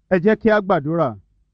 ẹ jẹ́ kí a gbàdúrà.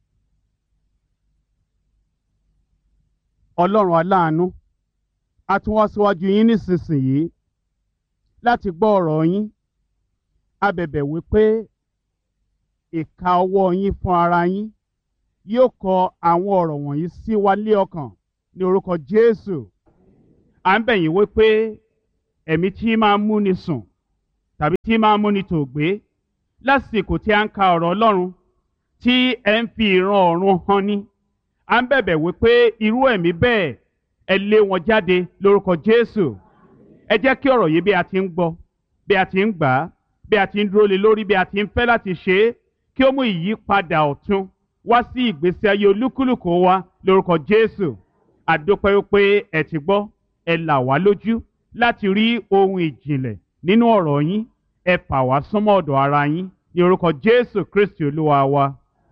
ọlọ́run aláàánú a tún wá síwájú yín nísinsìnyí láti gbọ́ ọ̀rọ̀ yín a bẹ̀bẹ̀ wípé ìka ọwọ́ yín fún ara yín yóò kọ àwọn ọ̀rọ̀ wọ̀nyí sí wa lé ọkàn ní orúkọ Jésù à ń bẹ̀ yín wípé ẹ̀mí tí máa ń múni sùn tàbí tí máa ń múni tòògbé lásìkò tí a ń ka ọ̀rọ̀ Ọlọ́run tí ẹ ń fi ìran ọ̀run hàn ní à ń bẹ̀bẹ̀ wípé irú ẹ̀mí bẹ́ẹ̀ ẹ lé wọn jáde lórúkọ Jésù ẹ jẹ́ kí ọ̀rọ̀ yìí bí a ti ń gbọ́ bí a ti ń gbà á bí a ti ń dúró lé lórí bí a ti ń fẹ́ láti ṣe é kí ó mú ìyípadà ọ̀tun wá sí ìgbésí ayé olúkúlùkù wa lórúkọ Jésù àdópẹ́ wípé ẹ ti gbọ́ ẹ là wá lójú láti rí ohun ìjìnlẹ̀ nínú ọ̀rọ̀ yín ẹ fà wá súnmọ́ ọ̀dọ̀ ara yín ní orúkọ Jésù Kristi olúwa wa.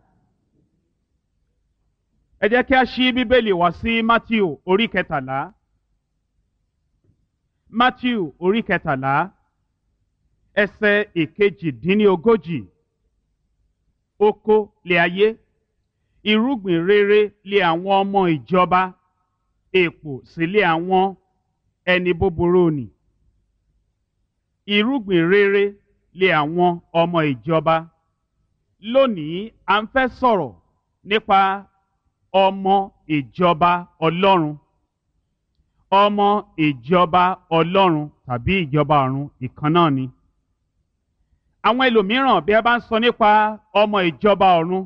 ẹ jẹ́ kí a ṣí bíbélì wá sí Matthew orí kẹtàlá Matthew orí kẹtàlá ẹsẹ̀ ìkejìdínlógójì oko lé ayé irúgbìn rere lé àwọn ọmọ ìjọba èpò sì lé àwọn ẹni búburú nì irúgbìn rere lé àwọn ọmọ ìjọba lónìí à ń fẹ́ sọ̀rọ̀ nípa ọmọ ìjọba ọlọ́run ọmọ ìjọba ọlọ́run tàbí ìjọba ọ̀run ìkan náà ni àwọn ẹlòmíràn bí a bá ń sọ nípa ọmọ ìjọba ọ̀run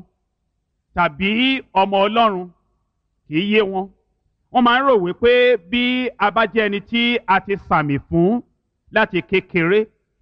tàbí ọmọ ọlọ́run kì í yé wọn wọ́n máa ń rò wípé bí a bá jẹ́ ẹni tí a ti sàmì fún láti kékeré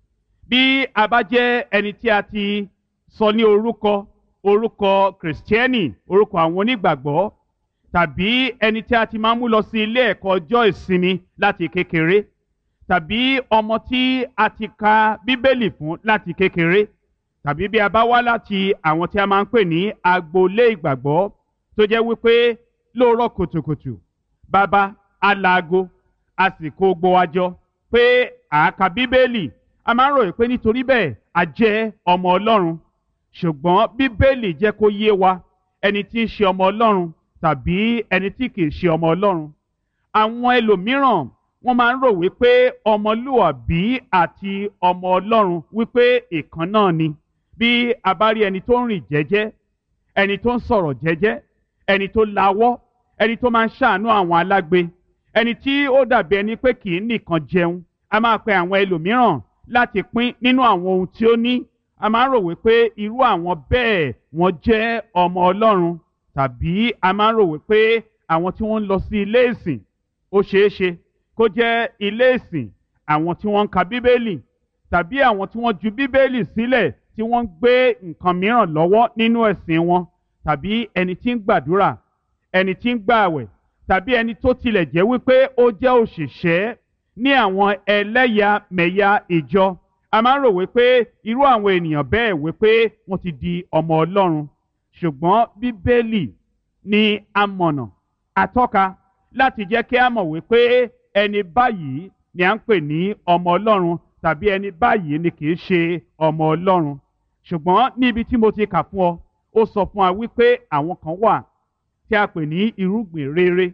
bí a bá jẹ́ ẹni tí a ti sọ ní orúkọ orúkọ kìrìsìtẹ́nì orúkọ àwọn onígbàgbọ́ tàbí ẹni tí a ti máa ń mú lọ sí ilé ẹ̀kọ́ ọjọ́ ìsinmi láti kékeré tàbí ọmọ tí a ti ka bíbélì fún láti kékeré tàbí bí a bá wá láti àwọn tí a máa ń pè ní agboolé ìgbàgbọ́ tó jẹ́ wípé lóòrọ̀ kùtùkùtù bàbá alaago a sì kó gbọ́ wa jọ pé àáka bíbélì a máa ń ròyìn pé nítorí bẹ́ẹ̀ a jẹ́ ọmọ ọlọ́run ṣùgbọ́n bíbélì jẹ́ kó yé wa ẹni tí ń ṣe ọmọ ọlọ́run tàbí ẹni tí kì í ṣe ọmọ ọlọ́run àwọn ẹlòmíràn wọ́n máa ń rò wípé ọmọlúwàbí àti ọmọ ọlọ́run wípé ìkan náà ni bí a bá rí ẹni tó ń rìn jẹ́jẹ́ ẹni tó ń sọ̀rọ̀ jẹ́jẹ́ ẹni tó lawọ́ ẹni tó máa ń ṣàánú àwọn alágbe ẹni tí ó dàbí ẹni pé kì í nìkan jẹun a máa pe àwọn ẹlòmíràn láti pín nínú àwọn ohun tí ó ní a máa ń rò wípé irú àwọn bẹ́ẹ̀ wọ́n jẹ́ ọmọ ọlọ́run tàbí a máa ń rò wípé àwọn tí wọ́n ń lọ sí ilé ìsìn ó ṣeé ṣe kó jẹ́ ilé ìsìn àwọn tí wọ́n ń ka bíbélì tàbí àwọn tí wọ́n ju bíbélì sílẹ̀ tí wọ́n ń gbé nǹkan mìíràn lọ́wọ́ nínú ẹ̀sìn wọn tàbí ẹni tí ń gbàdúrà ẹni tí ń gbààwẹ̀ tàbí ẹni tó tilẹ̀ jẹ́ wípé ó jẹ́ òṣìṣẹ́ ní àwọn ẹlẹ́yàmẹ̀yà ìjọ a máa ń rò wípé irú àwọn ènìyàn bẹ́ẹ̀ wípé wọ́n ti di ọmọ ọlọ́run ṣùgbọ́n bíbélì ni amọ̀nà atọ́ka láti jẹ́ kí a mọ̀ wípé ẹni báyìí ni à ń pè ní ọmọ ọlọ́run tàbí ẹni báyìí ni kì í ṣe ọmọ ọlọ́run ṣùgbọ́n níbi tí mo ti kà fún ọ ó sọ fún wa wípé àwọn kan wà tí a pè ní irúgbìn rere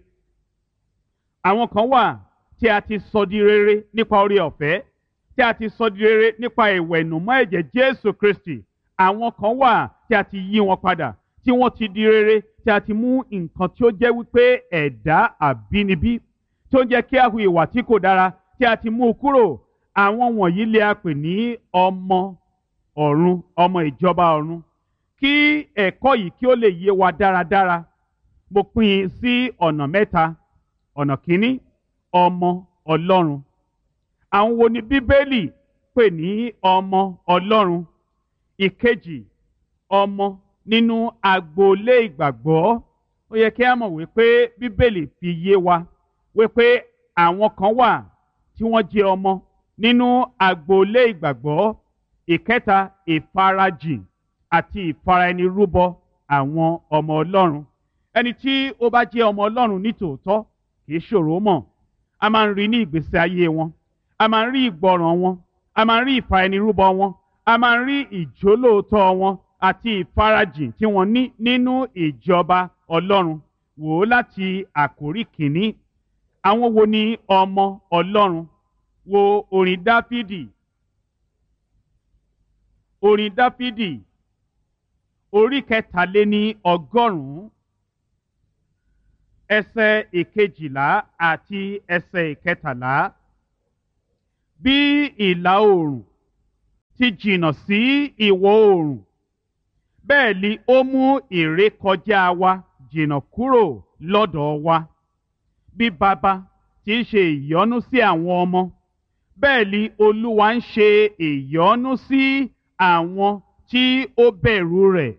àwọn kan wà tí a ti sọ di rere nípa oore ọ̀fẹ́ tí a ti sọ di rere nípa ìwẹ̀nùmọ́ ẹ̀jẹ̀ Jésù Kristi àwọn kan wà tí a ti yí wọn padà tí wọ́n ti di rere tí a ti mú nǹkan tí ó jẹ́ wípé ẹ̀dá àbínibí tí ó ń jẹ́ kí a hu ìwà tí kò dára tí a ti mú u kúrò àwọn wọ̀nyí lè a pè ní ọmọ ọ̀run ọmọ ìjọba ọ̀run kí ẹ̀kọ́ yìí kí ó lè yé wa dáradára mo pín in sí ọ̀nà mẹ́ta ọ̀nà kínní ọmọ ọlọ́run àwọn wo ni bíbélì pè ní ọmọ ọlọ́run ìkejì ọmọ nínú agboolé ìgbàgbọ́ ó yẹ kí a mọ̀ wípé bíbélì fi yé wa wípé àwọn kan wà tí wọ́n jẹ́ ọmọ nínú agboolé ìgbàgbọ́ ìkẹta ìfarajìn àti ìfaraẹnirúbọ àwọn ọmọ ọlọ́run ẹni tí ó bá jẹ́ ọmọ ọlọ́run nítòótọ́ kì í ṣòro mọ̀ a máa ń rí ní ìgbésí ayé wọn a máa ń rí ìgbọràn wọn a máa ń rí ìfaraẹnirúbọ wọn a máa ń rí ìjólóòtọ́ wọn àti ìfarajìn tí wọ́n ní nínú ìjọba ọlọ́run wò ó láti àkórí kìíní àwọn wo ni ọmọ ọlọ́run wo orin dáfídì orin dáfídì orí kẹtàléní ọgọ́rùn-ún ẹsẹ̀ ìkejìlá àti ẹsẹ̀ ìkẹtàlá bí ìlà oòrùn ti jìnnà sí ìwọ̀ oòrùn bẹ́ẹ̀ ni ó mú ìrékọjá wa jìnnà kúrò lọ́dọ̀ wa bí baba ti ń ṣe ìyọ́nú sí àwọn ọmọ bẹ́ẹ̀ ni olúwa ń ṣe ìyọ́nú sí àwọn tí ó bẹ̀rù rẹ̀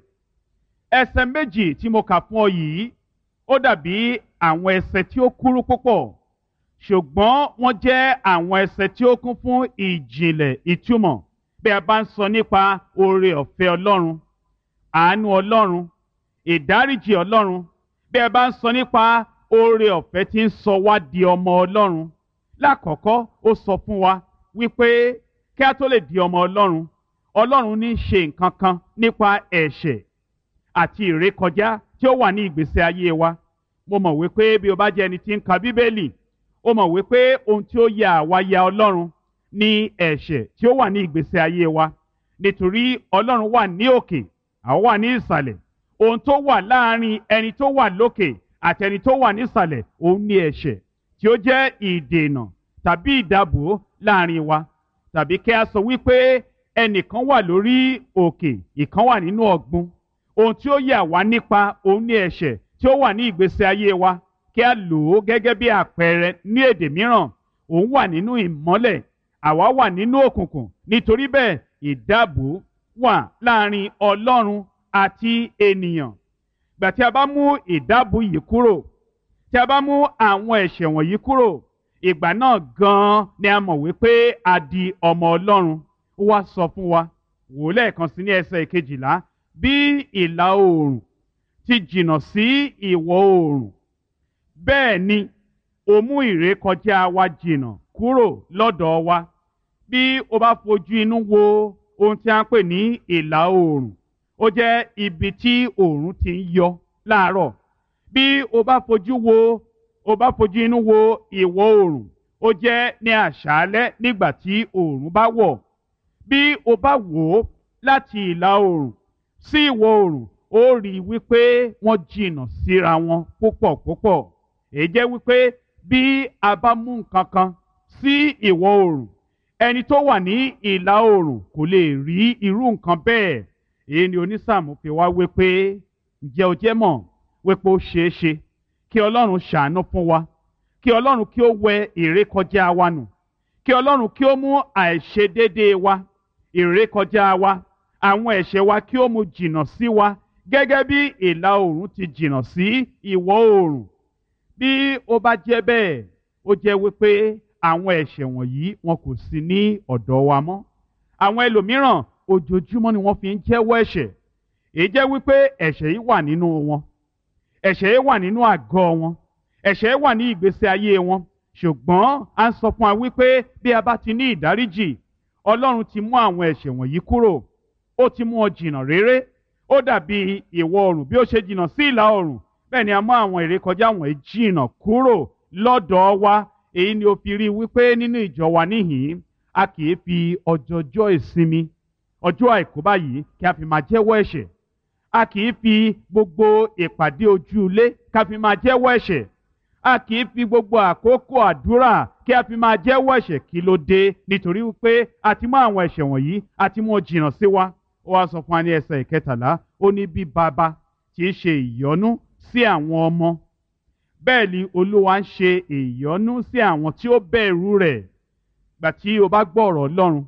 ẹsẹ̀ méjì tí mo kà fún ọ yìí ó dàbí àwọn ẹsẹ̀ tí ó kúrú púpọ̀ ṣùgbọ́n wọ́n jẹ́ àwọn ẹsẹ̀ tí ó kún fún ìjìnlẹ̀ ìtumọ̀ bí a bá ń sọ nípa oore ọ̀fẹ́ ọlọ́run àánú ọlọ́run ìdáríjì ọlọ́run bí a bá ń sọ nípa oore ọ̀fẹ́ tí ń sọ wá di ọmọ ọlọ́run lákọ̀ọ́kọ́ ó sọ fún wa wípé kí a tó lè di ọmọ ọlọ́run ọlọ́run ní ṣe nǹkan kan nípa ẹ̀ṣẹ̀ àti ìrékọjá tí ó wà ní ìgbésí ayé wa mo mọ̀ wípé bí o bá jẹ́ ẹni tí ń ka bíbélì o mọ̀ wípé ohun tí ó ya àwa ya ọlọ́run ní ẹ̀ṣẹ̀ tí ó wà ní ìgbésí ayé wa nítorí ọlọ́run wà ní òkè àwọn wà ní ìsàlẹ̀ ohun tó wà láàrin ẹni tó wà lókè àti ẹni tó wà nísàlẹ̀ òun ní ẹ̀ṣẹ̀ tí ó jẹ́ ìdènà tàbí ìdàbò láàrin wa tàbí kí a sọ wípé ẹnìkan wà lórí òkè ìkan wà nínú ọ̀gbun ohun tí ó yà wá nípa òun ní ẹ̀ṣẹ̀ tí ó wà ní ìgbésí ayé wa kí a lò ó gẹ́gẹ́ bí àpẹẹrẹ ní èdè mìíràn òun wà nínú ìmọ́lẹ̀ àwa wà nínú òkùnkùn nítorí bẹ́ẹ̀ ìdáàbò wà láàrin ọlọ́run àti ènìyàn gbà tí a bá mú ìdáàbò yìí kúrò tí a bá mú àwọn ẹ̀ṣẹ̀ wọ̀nyí kúrò ìgbà náà gan-an ni a mọ̀ wípé a di ọmọ ọlọ́run ó wá sọ fún wa wò ó lẹ́ẹ̀kan sí ní ẹsẹ̀ ìkejìlá bí ìlà oòrùn ti jìnnà sí ìwọ̀ oòrùn bẹ́ẹ̀ ni ó mú ìrékọjá wa jìnnà kúrò lọ́dọ̀ wa bí o bá fojú inú wo ohun tí a ń pè ní ìlà oòrùn ó jẹ́ ibi tí oòrùn ti ń yọ láàárọ̀ bí o bá fojú wo o bá fojú inú wo ìwọ̀ oòrùn ó jẹ́ ní àṣálẹ́ nígbà tí oòrùn bá wọ̀ bí o bá wò ó láti ìlà oòrùn sí ìwọ̀ oòrùn ó rí i wípé wọ́n jìnnà síra wọn púpọ̀ púpọ̀ èyí jẹ́ wípé bí a bá mú nǹkan kan sí ìwọ̀ oòrùn ẹni tó wà ní ìlà oòrùn kò lè rí irú nǹkan bẹ́ẹ̀ èyí ni onísàmù fi wá wípé ǹjẹ́ o jẹ́ mọ̀ wípé ó ṣeé ṣe kí ọlọ́run ṣàánú fún wa kí ọlọ́run kí ó wẹ ìrékọjá wa nù kí ọlọ́run kí ó mú àìṣedéédéé wa ìrékọjá wa àwọn ẹ̀ṣẹ̀ wa kí ó mú jìnnà sí wa gẹ́gẹ́ bí ìlà oòrùn ti jìnnà sí ìwọ̀ oòrùn bí ó bá jẹ́ bẹ́ẹ̀ ó jẹ́ wípé àwọn ẹ̀ṣẹ̀ wọ̀nyí wọn kò sí ní ọ̀dọ̀ wa mọ́ àwọn ẹlòmíràn ojoojúmọ́ ni wọ́n fi ń jẹ́wọ́ ẹ̀ṣẹ̀ èyí jẹ́ wípé ẹ̀ṣẹ̀ yìí wà nínú wọn ẹ̀ṣẹ̀ yìí wà nínú àgọ́ wọn ẹ̀ṣẹ̀ yìí wà ní ìgbésí ayé wọn ṣùgbọ́n a ń sọ fún wa wípé bí a bá ti ní ìdáríjì ọlọ́run ti mú àwọn ẹ̀ṣẹ̀ wọ̀nyí kúrò ó ti mú ọ jìnnà réré ó dàbí ìwọ̀ oòrùn bí ó ṣe jìnnà sí ìlà oòrùn bẹ́ẹ̀ ni a mú àwọn ìrékọjá wọ̀nyí jìnnà kúrò lọ́dọ̀ wa èyí ni ó fi rí wípé nínú ìjọ wa níhìn a kì í fi ọjọjọ́ ìsinmi ọjọ́ àìkú báyìí kí a fi máa jẹ́wọ́ ẹ̀ṣẹ̀ a kì í fi gbogbo ìpàdé ojú ilé ká fi máa jẹ́wọ́ ẹ̀ṣẹ̀ a kì í fi gbogbo àkókò àdúrà kí a fi máa jẹ́wọ́ ẹ̀ṣẹ̀ kí ló dé nítorí wípé a ti mú àwọn ẹ̀ṣẹ̀ wọ̀nyí a ti mú ọ jìnnà sí wa ó wá sọ fún wa ní ẹsẹ̀ ìkẹtàlá ó ní bí bàbá tí ń ṣe ìyọ́nú sí àwọn ọmọ bẹ́ẹ̀ ni olúwa ń ṣe ìyọ́nú sí àwọn tí ó bẹ̀rù rẹ̀ gbà tí o bá gbọ́ ọ̀rọ̀ ọlọ́run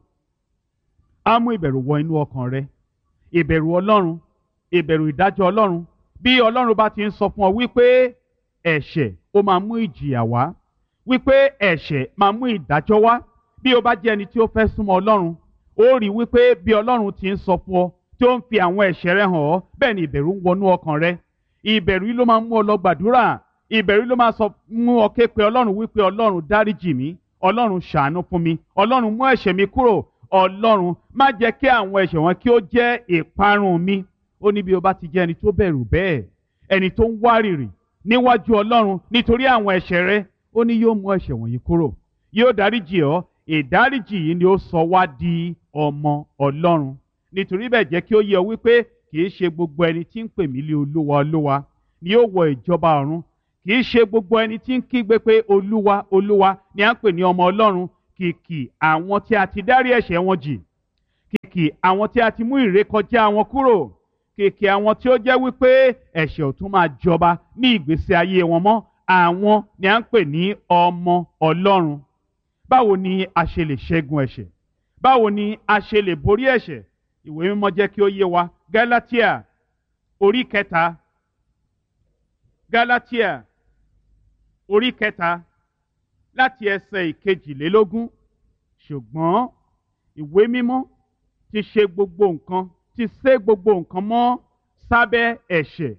á mú ìbẹ̀rù wọ inú ọkàn rẹ ìbẹ̀rù ọlọ́run ìbẹ̀rù ìdájọ́ ọlọ́run bí ọlọ́run bá ti ń sọ fún ọ wípé ẹ̀ṣẹ̀ ó máa mú ìjìyà wá wípé ẹ̀ṣẹ̀ máa mú ìdájọ́ wá bí o bá jẹ́ ẹni tí ó fẹ́ súnmọ́ ọlọ́run ó rí wípé bí ọlọ́run ti ń sọ fún ọ tí ó ń fi àwọn ẹ̀ṣẹ̀ rẹ hàn ọ́ bẹ́ẹ̀ ni ìbẹ̀rù ń wọnú ọkàn rẹ ìbẹ̀rù yìí ló máa mú ọ lọ gbàdúrà ìbẹ̀rù ló máa sọ mú ọ ké pe ọlọ́run wípé ọlọ́run dáríjì mí ọlọ́run ṣàánú fún mi ọlọ́run mú ẹ̀ṣẹ̀ mi kúrò ọlọ́run má jẹ́ kí àwọn ẹ̀ṣẹ̀ wọn kí ó jẹ́ ìparun mi ó ní bí o bá ti jẹ́ ẹni tó bẹ̀rù bẹ́ẹ̀ ẹni tó ń wárìrì níwájú ọlọ́run nítorí àwọn ẹ̀ṣẹ̀ rẹ ó ní yóò mú ẹ̀ṣẹ̀ wọ̀nyí kúrò yóò dáríjì ọ́ ìdáríjì yìí ni ó sọ wá di ọmọ ọlọ́run nítorí bẹ́ẹ̀ jẹ́ kí ó yé ọ wípé kì í ṣe gbogbo ẹni tí ń pè mí lé olúwa olúwa ni yóò wọ ìjọba ọ̀run kì í ṣe gbogbo ẹni tí ń kígbe pé olúwa olúwa ni à ń pè ní ọmọ ọlọ́run kìkì àwọn tí a ti dárí ẹ̀ṣẹ̀ wọn jì kìkì àwọn tí a ti mú ìrékọjá wọn kúrò kìkì àwọn tí ó jẹ́ wípé ẹ̀ṣẹ̀ ò tún máa jọba ní ìgbésí ayé wọn mọ́ àwọn ni à ń pè ní ọmọ ọlọ́run báwo ni a ṣe lè ṣẹ́gun ẹ̀ṣẹ̀ báwo ni a ṣe lè borí ẹ̀ṣẹ̀ ìwé mímọ́ jẹ́ kí ó yé wa Gálátíà orí kẹta Gálátíà orí kẹta láti ẹsẹ̀ ìkejìlélógún ṣùgbọ́n ìwé mímọ́ ti ṣe gbogbo nǹkan ti sé gbogbo nǹkan mọ́ sábẹ́ ẹ̀ṣẹ̀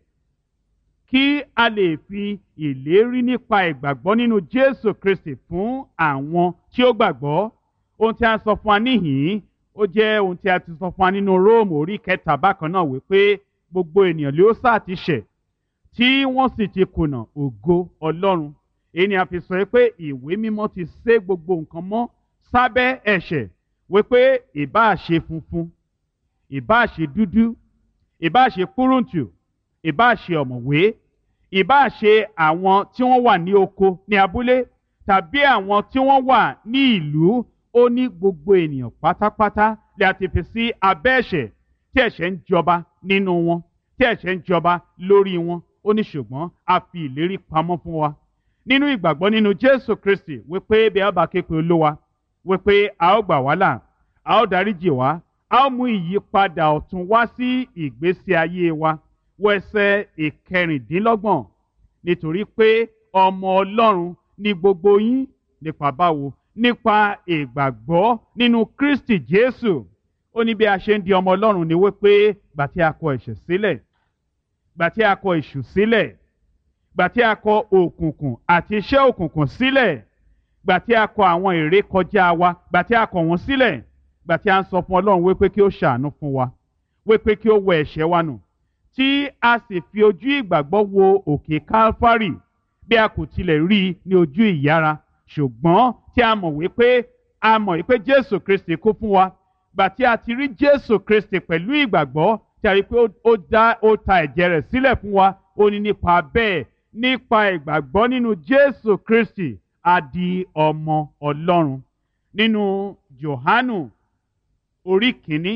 kí a lè fi ìlérí nípa ìgbàgbọ́ nínú Jésù Kristi fún àwọn tí ó gbàgbọ́ ohun tí a sọ fún wa níhìn-ín ó jẹ́ ohun tí a ti sọ fún wa nínú Róòmù orí kẹta bákan náà wípé gbogbo ènìyàn ló sá ti ṣẹ̀ tí wọ́n sì ti kùnà ògo Ọlọ́run èyí ni a fi sọ pé ìwé mímọ́ ti sé gbogbo nǹkan mọ́ sábẹ́ ẹ̀ṣẹ̀ wípé ìbáà ṣe funfun ìbáà ṣe dúdú ìbáà ṣe kúrúǹtù ìbáà ṣe ọ̀mọ̀wé ìbáà ṣe àwọn tí wọ́n wà ní oko ní abúlé tàbí àwọn tí wọ́n wà ní ìlú ó ní gbogbo ènìyàn pátápátá lè àti fi sí abẹ́ ẹ̀ṣẹ̀ tí ẹ̀ṣẹ̀ ń jọba nínú wọn tí ẹ̀ṣẹ̀ ń jọba lórí wọn ó ní ṣùgbọ́n a fi ìlérí pamọ́ fún wa nínú ìgbàgbọ́ nínú Jésù Kristi wípé bí a bá ké pe Olúwa wípé a ó gbà wá là a ó dáríjì wá a ó mú ìyípadà ọ̀tun wá sí ìgbésí ayé wa wọ ẹsẹ̀ ìkẹrìndínlọ́gbọ̀n nítorí pé ọmọ Ọlọ́run ni gbogbo yín nípa báwo nípa ìgbàgbọ́ nínú Kristi Jésù ó ní bí a ṣe ń di ọmọ Ọlọ́run ni wípé gbà tí a kọ ẹ̀ṣẹ̀ sílẹ̀ gbà tí a kọ èṣù sílẹ̀ gbà tí a kọ òkùnkùn àti iṣẹ́ òkùnkùn sílẹ̀ gbà tí a kọ àwọn ìrékọjá wa gbà tí a kọ wọ́n sílẹ̀ gbà tí a ń sọ fún Ọlọ́run wípé kí ó ṣàánú fún wa wípé kí ó wẹ ẹ̀ṣẹ̀ wa nù tí a sì fi ojú ìgbàgbọ́ wo òkè Kálfárì bí a kò tilẹ̀ rí i ní ojú ìyára ṣùgbọ́n tí a mọ̀ wípé a mọ̀ wípé Jésù Kristi kú fún wa gbà tí a ti rí Jésù Kristi pẹ̀lú ìgbàgbọ́ tí a rí i pé ó dá ó ta ẹ̀jẹ̀ rẹ̀ sílẹ̀ fún wa ó ní nípa bẹ́ẹ̀ nípa ìgbàgbọ́ nínú Jésù Kristi a di ọmọ Ọlọ́run nínú Jòhánù orí kìíní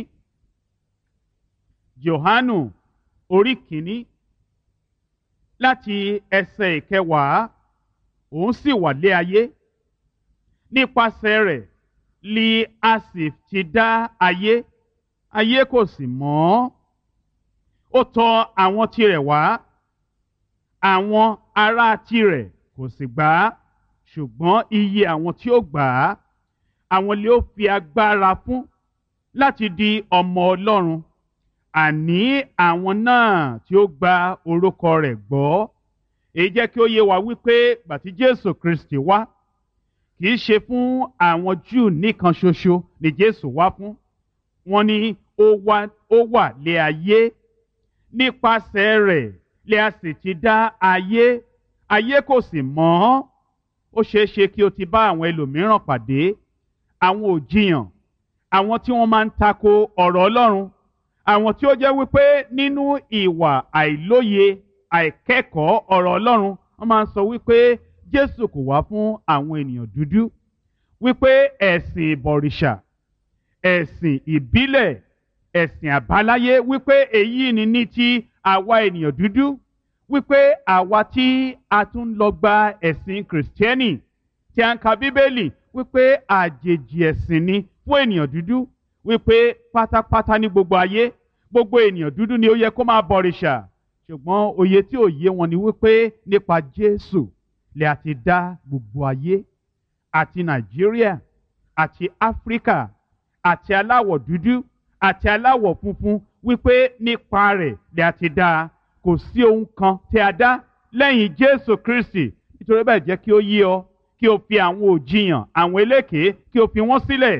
Jòhánù orí kìíní láti ẹsẹ̀ ìkẹwàá òun sì wà lé ayé nípasẹ̀ rẹ̀ li a sì ti dá ayé ayé kò sì mọ̀ ó tọ̀ àwọn tirẹ̀ wá àwọn ará tirẹ̀ kò sì gbà á ṣùgbọ́n iye àwọn tí ó gbà á àwọn lè ó fi agbára fún láti di ọmọ Ọlọ́run àní àwọn náà tí ó gba orúkọ rẹ̀ gbọ́ èyí jẹ́ kí ó yé wa wípé gbàtí Jésù Kristi wá kì í ṣe fún àwọn Júù nìkan ṣoṣo ni Jésù wá fún wọn ni ó wá ó wà lé ayé nípasẹ̀ rẹ̀ lè a sì ti dá ayé ayé kò sì mọ̀ ọ́ ó ṣeé ṣe kí o ti bá àwọn ẹlòmíràn pàdé àwọn òjìyàn àwọn tí wọ́n máa ń tako ọ̀rọ̀ Ọlọ́run àwọn tí ó jẹ́ wípé nínú ìwà àìlóye àìkẹ́kọ̀ọ́ ọ̀rọ̀ Ọlọ́run wọ́n máa ń sọ wípé Jésù kò wá fún àwọn ènìyàn dúdú wípé ẹ̀sìn ìbọ̀rìṣà ẹ̀sìn ìbílẹ̀ ẹ̀sìn àbáláyé wípé èyí ni ní ti àwa ènìyàn dúdú wípé àwa tí a tún lọ gba ẹ̀sìn kìrìsìtẹ́nì tí a ń ka bíbélì wípé àjèjì ẹ̀sìn ni fún ènìyàn dúdú wípé pátápátá ní gbogbo ayé gbogbo ènìyàn dúdú ni ó yẹ kó máa bọ̀rìṣà ṣùgbọ́n òye tí ò yé wọn ni wípé nípa Jésù lè àti dá gbogbo ayé àti Nàìjíríà àti Áfíríkà àti aláwọ̀ dúdú àti aláwọ̀ funfun wípé nípa rẹ̀ lè àti dá kò sí ohun kan tí a dá lẹ́yìn Jésù Kristi nítorí bẹ́ẹ̀ jẹ́ kí ó yé ọ kí o fi àwọn òjìyàn àwọn elékèé kí o fi wọ́n sílẹ̀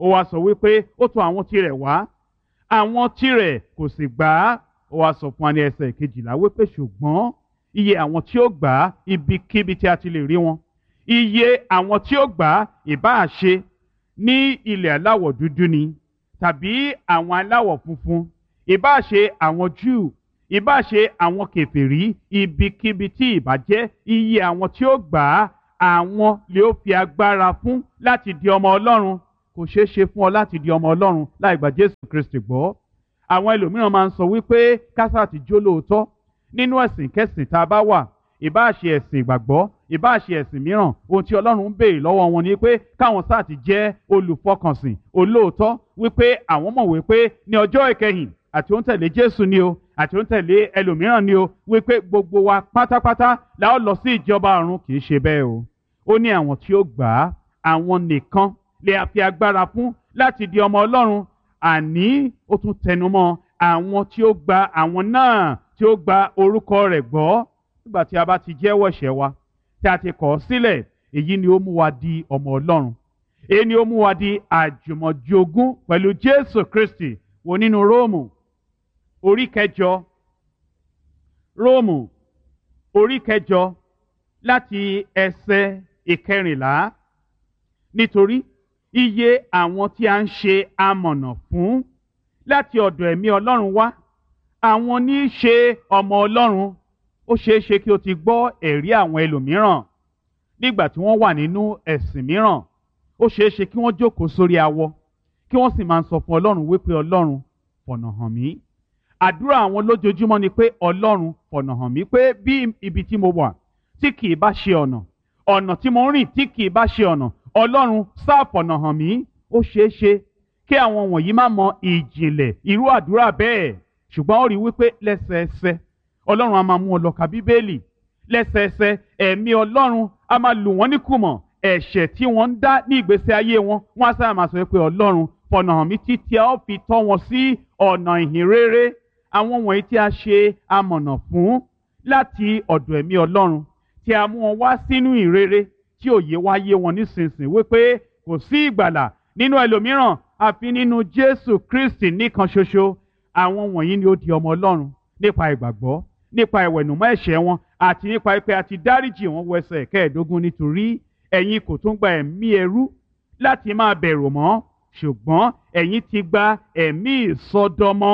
ó wá sọ wípé ó tọ̀ àwọn tirẹ̀ wá àwọn tirẹ̀ kò sì gbà á ó wá sọ fún wa ní ẹsẹ̀ kejìlá wípé ṣùgbọ́n iye àwọn tí ó gbà á ibikíbi tí a ti lè rí wọn iye àwọn tí ó gbà á ìbáà ṣe ní ilẹ̀ aláwọ̀ dúdú ni tàbí àwọn aláwọ̀ funfun ìbáà ṣe àwọn Júù ìbáà ṣe àwọn kèfèrí ibikíbi tí ìbá jẹ́ iye àwọn tí ó gbà á àwọn lè ó fi agbára fún láti di ọmọ Ọlọ́run kò ṣeé ṣe fún ọ láti di ọmọ Ọlọ́run láì gba Jésù Kristi gbọ́ àwọn ẹlòmíràn máa ń sọ wípé kásá ti jó lóòótọ́ nínú ẹ̀sìn kẹsìn tá a bá wà ìbáà ṣe ẹ̀sìn ìgbàgbọ́ ìbáà ṣe ẹ̀sìn mìíràn ohun tí Ọlọ́run ń béèrè lọ́wọ́ wọn ni pé káwọn sáà ti jẹ́ olùfọkànsìn olóòótọ́ wípé àwọn mọ̀ wípé ní ọjọ́ ìkẹyìn àti òun tẹ̀lé Jésù ni o àti òun tẹ̀lé ẹlòmíràn ni o wípé gbogbo wa pátápátá la ó lọ sí ìjọba ọ̀run kì í ṣe bẹ́ẹ̀ o ó ní àwọn tí ó gbà á àwọn nìkan lè fi agbára fún láti di ọmọ Ọlọ́run àní ó tún tẹnumọ́ àwọn tí ó gba àwọn náà tí ó gba orúkọ rẹ̀ gbọ́ nígbà tí a bá ti jẹ́wọ́ ẹ̀ṣẹ̀ wa tí a ti kọ̀ ọ́ sílẹ̀ èyí ni ó mú wa di ọmọ Ọlọ́run èyí ni ó mú wa di àjùmọ̀jogún pẹ̀lú Jésù Kristi wo nínú Róòmù orí kẹjọ Róòmù orí kẹjọ láti ẹsẹ̀ ìkẹrìnlá nítorí iye àwọn tí a ń ṣe amọ̀nà fún láti ọ̀dọ̀ ẹ̀mí Ọlọ́run wá àwọn ní í ṣe ọmọ Ọlọ́run ó ṣeé ṣe kí o ti gbọ́ ẹ̀rí àwọn ẹlòmíràn nígbà tí wọ́n wà nínú ẹ̀sìn mìíràn ó ṣeé ṣe kí wọ́n jókòó sórí awọ kí wọ́n sì máa ń sọ fún Ọlọ́run wípé Ọlọ́run fọ̀nà hàn mí àdúrà àwọn lójoojúmọ́ ni pé Ọlọ́run fọ̀nà hàn mí pé bí ibi tí mo wà tí kì í bá ṣe ọ̀nà ọ̀nà tí mo ń rìn tí kì í bá ṣe ọ̀nà Ọlọ́run sáà fọ̀nà hàn mí ó ṣeé ṣe kí àwọn wọ̀nyí má mọ ìjìnlẹ̀ irú àdúrà bẹ́ẹ̀ ṣùgbọ́n ó rí wípé lẹ́sẹẹsẹ Ọlọ́run a máa mú ọ lọ ka Bíbélì lẹ́sẹẹsẹ ẹ̀mí Ọlọ́run a máa lù wọ́n ní kùmọ̀ ẹ̀ṣẹ̀ tí wọ́n ń dá ní ìgbésí ayé wọn wọ́n á sábà máa sọ pé Ọlọ́run fọ̀nà hàn mí títí a ó fi tọ́ wọn sí ọ̀nà ìhìn rere àwọn wọ̀nyí tí a ṣe amọ̀nà fún láti ọ̀dọ̀ ẹ̀mí Ọlọ́run tí a mú wọn wá sínú ìrere tí òye wá yé wọn nísinsìnyí wípé kò sí ìgbàlà nínú ẹlòmíràn àfi nínú Jésù Kristi nìkan ṣoṣo àwọn wọ̀nyí ni ó di ọmọ Ọlọ́run nípa ìgbàgbọ́ nípa ìwẹ̀nùmọ́ ẹ̀ṣẹ̀ wọn àti nípa pé a ti dáríjì wọn wọ ẹsẹ̀ kẹẹ̀ẹ́dógún nítorí ẹ̀yin kò tún gba ẹ̀mí ẹrú láti máa bẹ̀rù mọ́ ṣùgbọ́n ẹ̀yin ti gba ẹ̀mí ìsọdọmọ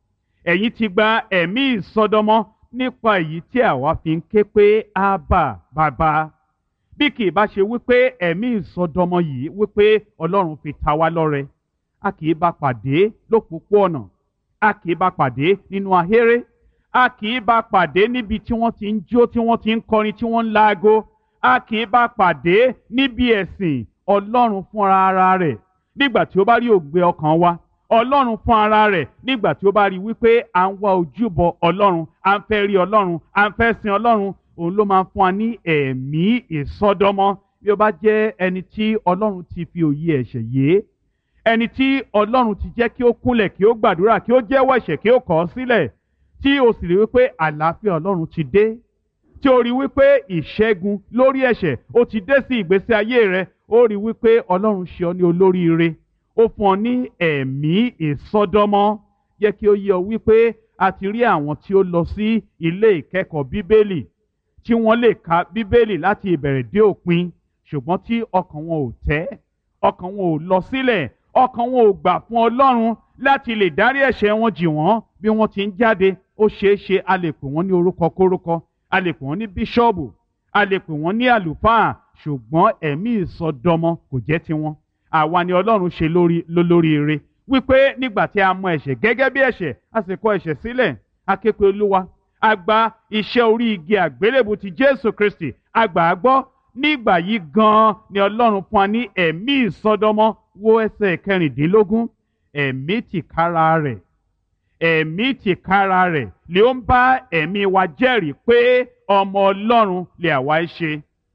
ẹ̀yin ti gba ẹ̀mí ìsọdọmọ nípa èyí tí àwa fi ń ké pé ábà bàbá bí kì í bá ṣe wípé ẹ̀mí ìsọdọmọ yìí wípé Ọlọ́run fi ta wá lọ́rẹ a kì í bá pàdé lópòpóọ̀nà a kì í bá pàdé nínú ahéré a kì í bá pàdé níbi tí wọ́n ti ń jó tí wọ́n ti ń kọrin tí wọ́n ń laago a kì í bá pàdé níbi ẹ̀sìn Ọlọ́run fúnra ara rẹ̀ nígbà tí ó bá rí ògbé ọkàn wa Ọlọ́run fún ara rẹ̀ nígbà tí ó bá rí wípé à ń wá ojúbọ Ọlọ́run à ń fẹ́ rí Ọlọ́run à ń fẹ́ sin Ọlọ́run òun ló máa ń fún wa ní ẹ̀mí ìsọdọmọ bí ó bá jẹ́ ẹni tí Ọlọ́run ti fi òye ẹ̀ṣẹ̀ yé ẹni tí Ọlọ́run ti jẹ́ kí ó kúnlẹ̀ kí ó gbàdúrà kí ó jẹ́wọ́ ẹ̀ṣẹ̀ kí ó kọ̀ ọ́ sílẹ̀ tí o sì rí wípé àlàáfíà Ọlọ́run ti dé tí o rí wípé ìṣẹ́gun lórí ẹ̀ṣẹ̀ ó ti dé sí ìgbésí ayé rẹ ó rí wípé Ọlọ́run ṣe ọ ní olóríire ó fún ọ ní ẹ̀mí ìsọdọmọ yẹ kí ó yé ọ wípé a ti rí àwọn tí ó lọ sí ilé ìkẹ́kọ̀ọ́ Bíbélì tí wọ́n lè ka Bíbélì láti ìbẹ̀rẹ̀ dé òpin ṣùgbọ́n tí ọkàn wọn ò tẹ́ ọkàn wọn ò lọ sílẹ̀ ọkàn wọn ò gbà fún Ọlọ́run láti lè dárí ẹ̀ṣẹ̀ wọn jì wọ́n bí wọ́n ti ń jáde ó ṣeé ṣe a lè pè wọ́n ní orúkọ kórúkọ a lè pè wọ́n ní bíṣọ́ọ̀bù a lè pè wọ́n ní àlùfáà ṣùgbọ́n ẹ̀mí ìsọdọmọ kò jẹ́ tiwọn àwa ni Ọlọ́run ṣe lórí lólóríire wípé nígbà tí a mọ ẹ̀ṣẹ̀ gẹ́gẹ́ bí ẹ̀ṣẹ̀ a sì kọ̀ ẹ̀ṣẹ̀ sílẹ̀ a ké pe Olúwa a gba iṣẹ́ orí igi àgbélébù ti Jésù Kristi a gbà á gbọ́ nígbà yìí gan-an ni Ọlọ́run fún wa ní ẹ̀mí ìsọdọmọ wo ẹsẹ̀ kẹrìndínlógún ẹ̀mí tìkára rẹ̀ ẹ̀mí tìkára rẹ̀ lè ó ń bá ẹ̀mí wa jẹ́rìí pé ọmọ Ọlọ́run lè àwa ṣe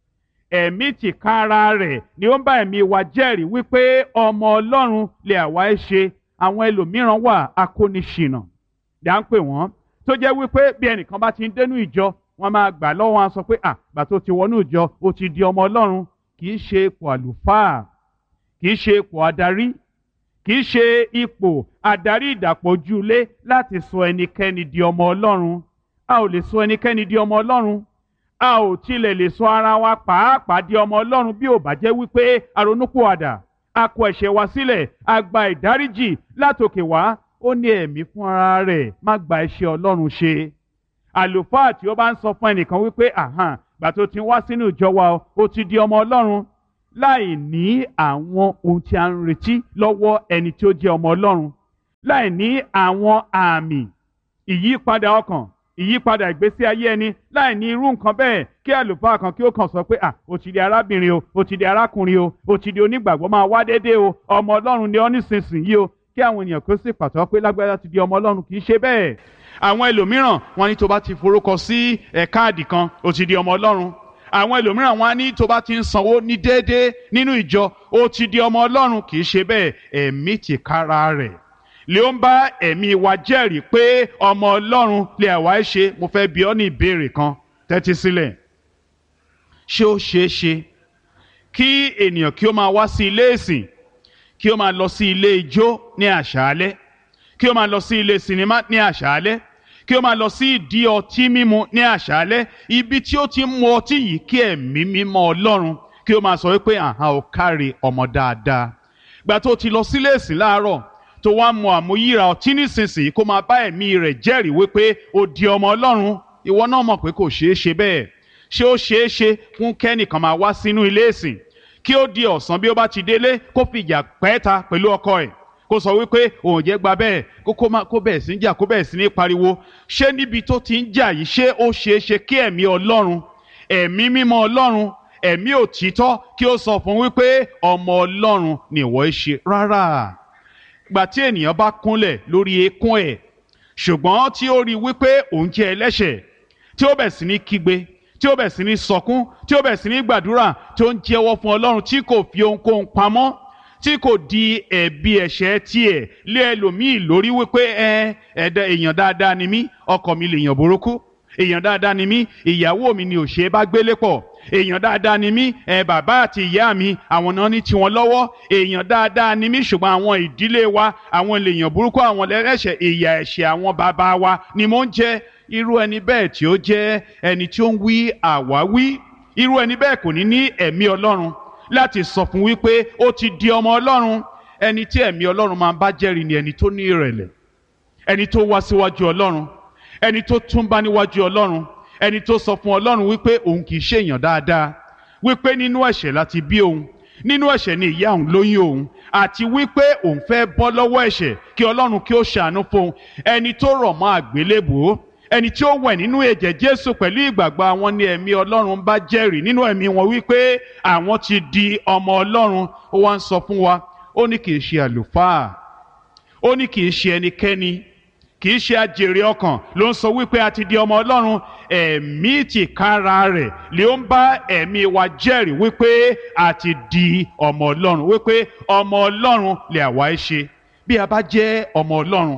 ẹ̀mí tìkára rẹ̀ ni ó ń bá ẹ̀mí wa jẹ́rìí wípé ọmọ Ọlọ́run lè àwa ṣe àwọn ẹlòmíràn wà akóniṣìnà dá ń pè wọ́n tó jẹ́ wípé bí ẹnìkan bá ti ń dénú ìjọ wọ́n máa gbà lọ́wọ́ wọn sọ pé à gbà tó ti wọnú ìjọ ó ti di ọmọ Ọlọ́run kì í ṣe ipò àlùfáà kì í ṣe ipò adarí kì í ṣe ipò adarí ìdàpọ̀jùlé láti sọ ẹnikẹ́ni di ọmọ ọlọ́run a ò lè sọ ẹnikẹ́ni di ọmọ ọlọ́run a ò tilẹ̀ lè sọ ara wa pàápàá di ọmọ ọlọ́run bí ò bá jẹ́ wípé aronúpìwàdà a kọ ẹ̀ṣẹ̀ wa sílẹ̀ a gba ìdáríjì látòkè wá ó ní ẹ̀mí fún ara rẹ̀ má gba iṣẹ́ ọlọ́run ṣe àlùfáà tí ó bá ń sọ fún ẹnìkan wípé àhàn gbà tó ti wá sínú ìjọ wa ó ti di ọmọ ọlọ́run láì ní àwọn ohun tí a ń retí lọ́wọ́ ẹni tí ó jẹ́ ọmọ ọlọ́run láì ní àwọn àmì ìyípadà ọkàn ìyípadà ìgbésí ayé ẹni láì ní irú nǹkan bẹ́ẹ̀ kí àlùfáà kan kí ó kàn sọ pé à ó ti di arábìnrin o ó ti di arákùnrin o ó ti di onígbàgbọ́ máa wá déédéé o ọmọ ọlọ́run ni ọ́ nísinsìnyí o kí àwọn ènìyàn kó sì pàtó pé lágbájá ti di ọmọ ọlọ́run kì í ṣe bẹ́ẹ̀ àwọn ẹlòmíràn wọn ní tó bá ti forúkọ sí ẹ̀ káàdì kan ó ti di ọmọ ọlọ́run àwọn ẹlòmíràn wọn á ní tó bá ti ń sanwó ní déédéé nínú ìjọ ó ti di ọmọ ọlọ́run kì í ṣe bẹ́ẹ̀ ẹ̀mí tìkára rẹ̀ lè ó ń bá ẹ̀mí wa jẹ́rìí pé ọmọ ọlọ́run lè àwa ẹ̀ ṣe mo fẹ́ bi ọ́ ní ìbéèrè kan tẹ́tí sílẹ̀ ṣé ó ṣeé ṣe kí ènìyàn kí ó máa wá sí ilé ìsìn kí ó máa lọ sí ilé ijó ní àṣálẹ́ kí ó máa lọ sí ilé sinimá ní àṣálẹ́ kí ó máa lọ sí ìdí ọtí mímu ní àṣálẹ́ ibi tí ó ti ń mu ọtí yìí kí ẹ̀mí mímọ́ ọlọ́run kí ó máa sọ wípé àhán ò kárí ọmọ dáadáa gbà tó ti lọ sílé ìsìn láàárọ̀ tó wá mu àmúyíra ọtí nísinsìnyí kó máa bá ẹ̀mí rẹ̀ jẹ́rìí wípé ó di ọmọ ọlọ́run ìwọ náà mọ̀ pé kò ṣeé ṣe bẹ́ẹ̀ ṣé ó ṣeé ṣe fún kẹ́nìkan máa wá sínú ilé ìsìn kí ó di ọ̀sán bí ó bá ti délé kó fìjà pẹ́ẹ́ta pẹ̀lú ọkọ ẹ̀ kó sọ wípé òun jẹ́ gba bẹ́ẹ̀ kó kó má kó bẹ̀rẹ̀ sí ń jà kó bẹ̀rẹ̀ sí ní pariwo ṣé níbi tó ti ń jà yìí ṣé ó ṣeé ṣe kí ẹ̀mí ọlọ́run ẹ̀mí mímọ́ ọlọ́run ẹ̀mí òtítọ́ kí ó sọ fún wípé ọmọ ọlọ́run ni ìwọ ń ṣe rárá gbà tí ènìyàn bá kúnlẹ̀ lórí eékún ẹ̀ ṣùgbọ́n tí ó rí wípé òun jẹ́ ẹlẹ́ṣẹ̀ tí ó bẹ̀ sí ní kígbe tí ó bẹ̀ sí ní sọkún tí ó bẹ̀ sí ní gbàdúrà tí ó ń jẹ́wọ́ fún ọlọ́run tí kò fi ohunkóhun pamọ́ tí kò di ẹ̀bi ẹ̀ṣẹ̀ tiẹ̀ lé ẹlòmíì lórí wípé ẹ ẹ̀dá èèyàn dáadáa ni mí ọkọ mi lèèyàn burúkú èèyàn dáadáa ni mí ìyàwó mi ni ò ṣe é bá gbélé pọ̀ èèyàn dáadáa ni mí ẹ bàbá àti ìyá mi àwọn náà ní tiwọn lọ́wọ́ èèyàn dáadáa ni mí ṣùgbọ́n àwọn ìdílé wa àwọn lèèyàn burúkú àwọn lẹ́rẹ̀ṣẹ̀ ìyà ẹ̀ṣẹ̀ àwọn bàbá wa ni mò ń jẹ irú ẹni bẹ́ẹ̀ tí ó jẹ́ ẹni tí ó ń wí àwáwí irú ẹni bẹ́ẹ̀ kò ní ní ẹ̀mí ọlọ́run láti sọ fún wípé ó ti di ọmọ ọlọ́run ẹni tí ẹ̀mí ọlọ́run máa ń bá jẹ́rìí ni ẹni tó ní ìrẹ̀lẹ̀ ẹni tó wá síwájú ọlọ́run ẹni tó túnbá níwájú ọlọ́run ẹni tó sọ fún ọlọ́run wípé òun kì í ṣe èèyàn dáadáa wípé nínú ẹ̀ṣẹ̀ láti bí òun nínú ẹ̀ṣẹ̀ ni ìyá òun lóyún òun àti wípé òun fẹ́ bọ́ lọ́wọ́ ẹ̀ṣẹ̀ kí ọlọ́run kí ó ṣàánú fún òun ẹni tó rọ̀ mọ́ àgbélébùú ẹni tí ó wẹ̀ nínú ẹ̀jẹ̀ jésù pẹ̀lú ìgbàgbọ́ àwọn ní ẹ̀mí ọlọ́run bá jẹ́rìí nínú ẹ̀mí wọn wípé àwọn ti di ọmọ ọlọ́run ó wá ń sọ fún wa ó ní kì í ṣe àlùfáà ó ní kì í ṣe ẹnikẹ́ni kì í ṣe àjèrè ọkàn ló ń sọ wípé a ti di ọmọ ọlọ́run ẹ̀mí tìkára rẹ̀ lè ń bá ẹ̀mí wa jẹ́rìí wípé a ti di ọmọ ọlọ́run wípé ọmọ ọlọ́run lè àwa ẹ ṣe bí a bá jẹ́ ọmọ ọlọ́run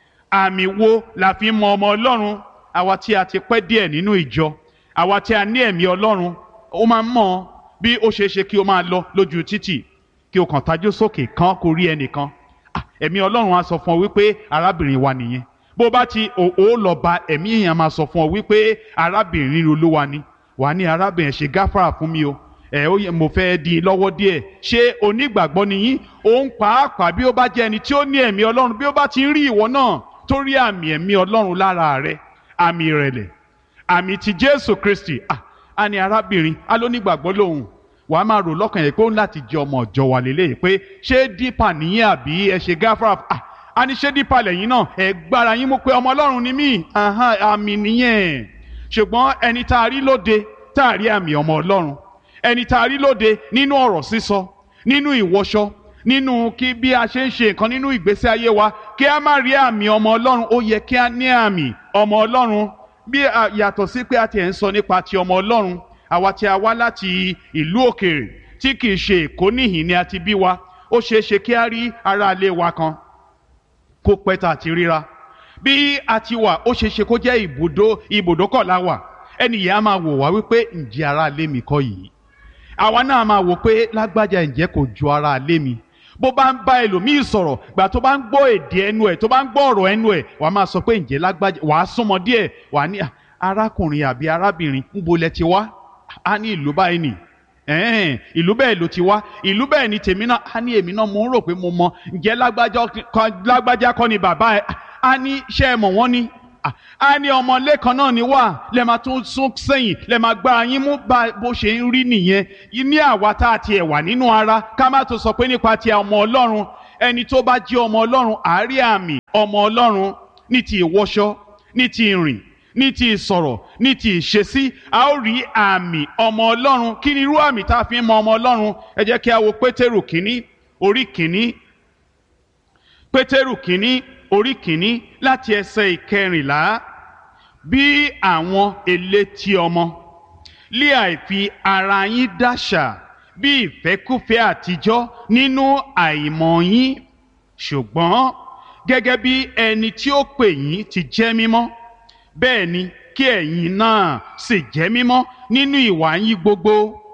àmì wo la fi mọ ọmọ ọlọ́run àwa tí a ti pẹ́ díẹ̀ nínú ìjọ àwa tí a ní ẹ̀mí ọlọ́run ó máa ń mọ̀ bí ó ṣeé ṣe kí o máa lọ lójú títì kí o kàn tajú sókè kan kó rí ẹnìkan ẹ̀mí ọlọ́run á sọ fún ọ wípé arábìnrin wa nìyẹn bó bá ti ò lọ bá ẹ̀mí èèyàn máa sọ fún ọ wípé arábìnrin olúwa ni wà ní arábìnrin ṣe gáfárà fún mi o ẹ ó yẹ mo fẹ́ di lọ́wọ́ díẹ̀ ṣé onígbàgbọ́ ni yín òun pàápàá bí ó bá jẹ́ ẹni tí ó ní ẹ̀mí ọlọ́run bí ó bá ti ń rí ìwọ náà tó rí àmì ẹ̀mí ọlọ́run lára rẹ àmì ìrẹ̀lẹ̀ àmì ti jésù kristi ah a ní arábìnrin a ló nígbàgbọ́ lòun wàá máa rò lọ́kàn yẹn pé ó ń láti jẹ ọmọ ọ̀jọ̀ wà lélẹ́yìí pé ṣé dípà nìyẹn àbí ẹ ṣe gáfárà ah a ní ṣé dípà lẹ́yìn náà ẹ gbára yín mú pé ọmọ ọlọ́run ni mí àmì nìyẹn ṣùgbọ́n ẹni tá a rí lóde tá a rí àmì ọmọ ọlọ́run ẹni tá a rí lóde nínú ọ̀rọ̀ sísọ nínú ìwọṣọ nínú kí bí a ṣe ń ṣe nǹkan nínú ìgbésí ayé wa kí a má rí àmì ọmọ ọlọ́run ó yẹ kí a ní àmì ọmọ ọlọ́run bí yàtọ̀ sí pé a ti ẹ̀ ń sọ nípa ti ọmọ ọlọ́run àwa tí a wá láti ìlú òkèèrè tí kì í ṣe èkó níhìn ni a ti bí wa ó ṣeé ṣe kí a rí ará ilé wa kan kó pẹ́ tá a ti ríra bí a ti wà ó ṣeé ṣe kó jẹ́ ibùdó ibùdókọ̀ la wà ẹnì yẹn á máa wò wá wípé ǹjẹ́ ará ilé mi kọ́ yìí àwa náà máa wò pé lágbájá ǹjẹ́ kò ju ará ilé mi bó bá ń bá ẹlòmíì sọ̀rọ̀ gbà tó bá ń gbọ́ èdè ẹnu ẹ̀ tó bá ń gbọ́ ọ̀rọ̀ ẹnu ẹ̀ wàá máa sọ pé ǹjẹ́ lágbájá wàá súnmọ́ díẹ̀ wàá ní arákùnrin àbí arábìnrin ń bolẹ̀ ti wá á ní ìlú báyìí nì ẹ̀ẹ́n ìlú bẹ́ẹ̀ ló ti wá ìlú bẹ́ẹ̀ ni tèmi náà á ní èmi náà mo ń rò pé mo mọ ǹjẹ́ lágbájá kọ́ ni bàbá ẹ̀ á ní ṣé ẹ mọ̀ wọ́n ni a ní ọmọlé kan náà ni wà lẹ máa tún sún sẹ́yìn lẹ máa gba yín mú bá bó ṣe ń rí nìyẹn ní àwa tá a tiẹ̀ wà nínú ara ká má tó sọ pé nípa ti ọmọ ọlọ́run ẹni tó bá jẹ́ ọmọ ọlọ́run àárí àmì ọmọ ọlọ́run ní ti ìwọṣọ ní ti ìrìn ní ti ìsọ̀rọ̀ ní ti ìṣesí a ó rí àmì ọmọ ọlọ́run kí ni irú àmì tá a fi ń mọ ọmọ ọlọ́run ẹ jẹ́ kí a wo pétérù kínní orí kínní pétérù kínní orí kìíní láti ẹsẹ̀ ìkẹrìnlá bí àwọn elétí ọmọ lé àìfi ara yín dáṣà bí ìfẹ́kúfẹ́ àtijọ́ nínú àìmọ̀ yín ṣùgbọ́n gẹ́gẹ́ bí ẹni tí ó pè yín ti jẹ́ mímọ́ bẹ́ẹ̀ ni kí ẹ̀yin náà sì jẹ́ mímọ́ nínú ìwà yín gbogbo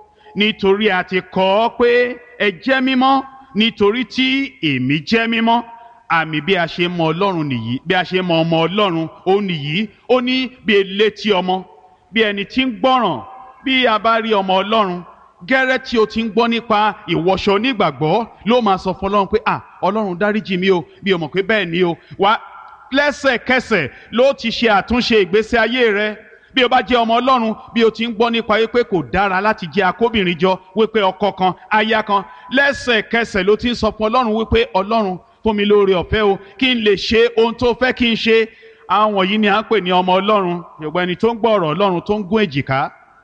nítorí a ti kọ ọ́ pé ẹ jẹ́ mímọ́ nítorí tí èmi jẹ́ mímọ́ àmì bí a ṣe mọ ọlọ́run nìyí bí a ṣe mọ ọmọ ọlọ́run ó nìyí ó ní bí elétí ọmọ bí ẹni tí ń gbọ́ràn bí a bá rí ọmọ ọlọ́run gẹ́rẹ́ tí o ti ń gbọ́ nípa ìwọṣọ onígbàgbọ́ ló máa sọ fún ọlọ́run pé à ọlọ́run dáríjì mi o bí o mọ̀ pé bẹ́ẹ̀ ni o wá lẹ́sẹ̀kẹsẹ̀ ló ti ṣe àtúnṣe ìgbésí ayé rẹ bí o bá jẹ́ ọmọ ọlọ́run bí o ti ń gbọ́ nípa wípé kò dára láti jẹ́ akóbìnrin jọ wípé ọkọ kan aya kan lẹ́sẹ̀kẹsẹ̀ ló ti ń sọ fún ọlọ́run wípé ọlọ́run fún mi lóore ọ̀fẹ́ o kí n lè ṣe ohun tó fẹ́ kí n ṣe àwọn yìí ni à ń pè ní ọmọ ọlọ́run yorùbá ẹni tó ń gbọ́ ọ̀rọ̀ ọlọ́run tó ń gún èjìká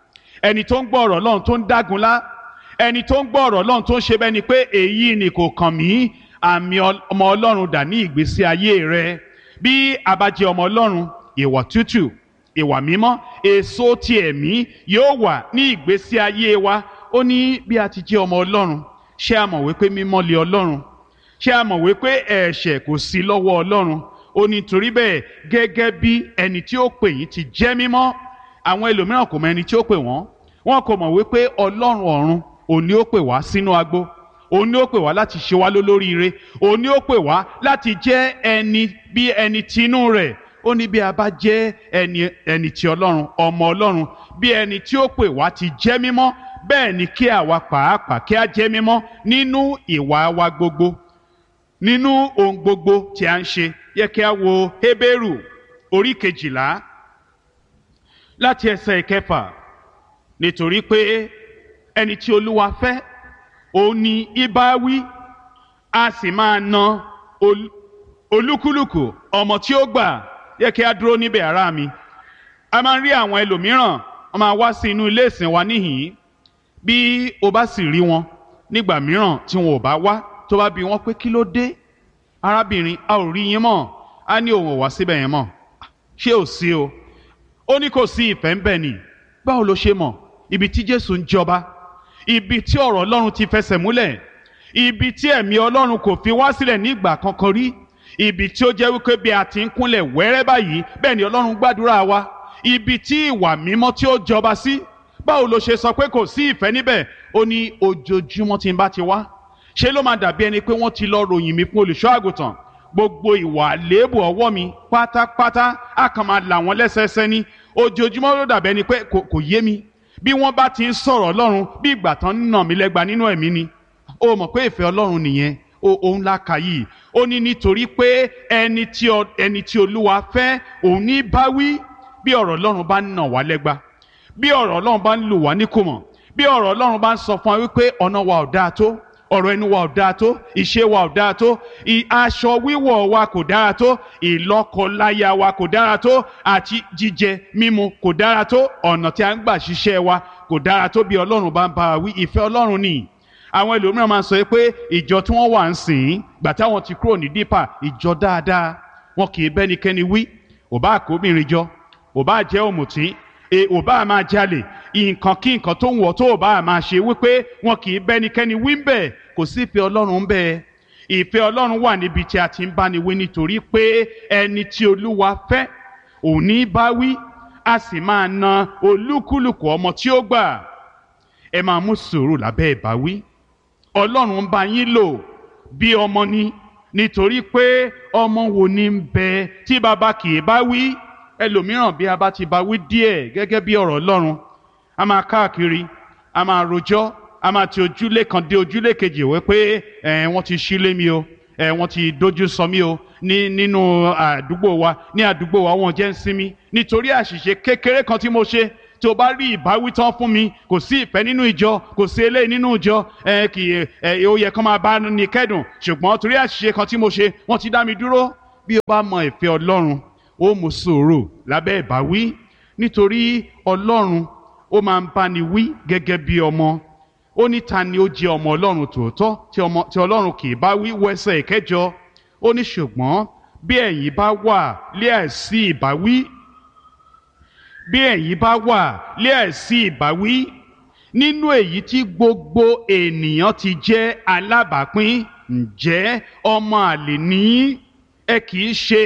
ẹni tó ń gbọ́ ọ̀rọ̀ ọlọ́run tó ń dágunlá ẹni tó ń gbọ́ ọ̀rọ̀ ọlọ́run tó ń ṣe bẹ́ẹ̀ ni pé èyí ni kò kàn mí àmì ọmọ ọlọ́run dà ní ìgbésí ayé rẹ bí a bá jẹ́ ọmọ ọlọ́run ìwà tútù ìwà mímọ́ èso ti ẹ̀mí yóò wà ní ìgbésí ayé wa ó ní bí a ti jẹ́ ọmọ ọlọ́run ṣé a mọ̀ wípé mímọ́ lé ọlọ́run ṣé a mọ̀ wípé ẹ̀ṣẹ̀ kò sí lọ́wọ́ ọlọ́run ó ní torí bẹ́ẹ̀ gẹ́gẹ́ bí ẹni tí ó pè yín ti jẹ́ mímọ́ àwọn ẹlòmíràn kò mọ ẹni tí ó pè wọ́n wọn kò mọ̀ wípé ọlọ́run ọ̀run òun ni ó pè wá sínú agbo òun ni ó pè wá láti ṣe wá lólóríire òun ni ó pè wá láti jẹ́ ẹni bí ẹni tinú rẹ̀ ó ní bí a bá jẹ́ ẹni ẹni ti ọlọ́run ọmọ ọlọ́run bí ẹni tí ó pè wá ti jẹ́ mímọ́ bẹ́ẹ̀ ni kí àwa pàápàá kí a jẹ́ mímọ́ nínú ìwà wa gbogbo nínú ohun gbogbo tí a ń ṣe yẹ kí a wo Hébérù orí kejìlá láti ẹsẹ̀ ìkẹfà nítorí pé ẹni tí Olúwa fẹ́ òun ni ibà wí a sì máa na olúkúlùkù ọmọ tí ó gbà yẹ kí a dúró níbẹ̀ ará mi a máa ń rí àwọn ẹlòmíràn wọ́n máa wá sí inú ilé ìsìn wa níhìn-ín bí o bá sì rí wọn nígbà mìíràn tí wọn ò bá wá tó bá bi wọ́n pé kí ló dé arábìnrin a ò rí yín mọ́ a ní òun ò wá síbẹ̀ yẹn mọ́ ṣé ò sí o ó ní kò sí ìfẹ́ ń bẹ̀ ni báwo ló ṣe mọ̀ ibi tí Jésù ń jọba ibi tí ọ̀rọ̀ Ọlọ́run ti fẹsẹ̀ múlẹ̀ ibi tí ẹ̀mí Ọlọ́run kò fi wá sílẹ̀ ní ìgbà kankan rí ibi tí ó jẹ́ wípé bí a ti ń kúnlẹ̀ wẹ́rẹ́ báyìí bẹ́ẹ̀ ni Ọlọ́run gbàdúrà wa ibi tí ìwà mímọ́ tí ó jọba sí báwo ló ṣe sọ pé kò sí ìfẹ́ níbẹ̀ ó ní ojoojúmọ́ tí n bá ti wá ṣé ló máa dàbí ẹni pé wọ́n ti lọ ròyìn mi fún olùṣọ́ àgùntàn gbogbo ìwà àléébù ọwọ́ mi pátápátá á kàn máa là wọ́n lẹ́sẹẹsẹ ní ojoojúmọ́ ló dàbí ẹni pé kò yé mi bí wọ́n bá ti ń sọ̀rọ̀ ọlọ́run bí ìgbà tán ń nà mí lẹ́gba nínú ẹ̀mí ni ó mọ̀ pé ìfẹ́ ọlọ́run nìyẹn òun la kà yìí ó ní nítorí pé ẹni tí ẹni tí olúwa fẹ́ òun ní bá wí bí ọ̀rọ̀ ọlọ́run bá ń nà wá lẹ́gba bí ọ̀rọ̀ ọlọ́run bá ń lù wá níkùmọ̀ bí ọ̀rọ̀ ọlọ́run bá ń sọ fún wa wípé ọ̀nà wa ò dáa tó ọ̀rọ̀ ẹnu wa ò dáa tó ìṣe wa ò dáa tó aṣọ wíwọ̀ wa kò dára tó ìlọ́kọláya wa kò dára tó àti jíjẹ mímu kò dára tó ọ̀nà tí a ń gbà ṣiṣẹ́ wa kò dára tó bí ọlọ́run bá ń bá wa wí ìfẹ́ ọlọ́run ni àwọn ẹlòmíràn máa ń sọ pé ìjọ tí wọ́n wà ń sìn gbà táwọn ti kúrò ní dípà ìjọ dáadáa wọn kì í bẹ́nikẹ́ni wí ò bá àkóbìnrin jọ ò bá jẹ́ òmùtí e ò bá máa jalè nǹkan kí nǹkan tó ń wọ̀ tó ò bá máa ṣe wípé wọn kì í bẹ́nikẹ́ni wí ń bẹ̀ kò sí ìfẹ́ ọlọ́run ń bẹ̀ ìfẹ́ ọlọ́run wà níbi tí a ti ń báni wí nítorí pé ẹni tí olúwa fẹ́ òní bá wí a sì máa na olúkúlùkù ọmọ tí ó gbà ẹ máa mú sùúrù lábẹ́ ìbáwí ọlọ́run ń bá yín lò bí ọmọ ni nítorí pé ọmọ wo ni ń bẹ tí baba kì í bá wí ẹlòmíràn bí a bá ti bá wí díẹ̀ gẹ́gẹ́ bí ọ̀rọ̀ Ọlọ́run a máa káàkiri a máa rojọ́ a máa ti ojúlé kan dé ojúlé kejì wẹ́ pé ẹ̀ wọ́n ti ṣílé mi o ẹ̀ wọ́n ti dojú sọ mí o ní nínú àdúgbò wa ní àdúgbò wa wọ́n jẹ́ ń sinmi nítorí àṣìṣe kékeré kan tí mo ṣe tí o bá rí ìbáwí tán fún mi kò sí ìfẹ́ nínú ìjọ kò sí eléyìí nínú ìjọ ẹ kì í ẹ ó yẹ kán máa bá ní kẹ́dùn ṣùgbọ́n torí àṣìṣe kan tí mo ṣe wọ́n ti dá mi dúró bí o bá mọ ìfẹ́ Ọlọ́run ó mú sùúrù lábẹ́ ìbáwí nítorí Ọlọ́run ó máa ń báni wí gẹ́gẹ́ bí ọmọ ó ní ta ni ó jẹ́ ọmọ Ọlọ́run tòótọ́ tí ọmọ tí Ọlọ́run kì í bá wí wẹ́sẹ̀ ìkẹjọ ó ní ṣùgbọ́n bí ẹ̀yin bá wà lé àìsí ìbáwí bí ẹ̀yin bá wà lé àìsí ìbáwí nínú èyí tí gbogbo ènìyàn ti jẹ́ alábàápín ǹjẹ́ ọmọ àlè ní ẹ kì í ṣe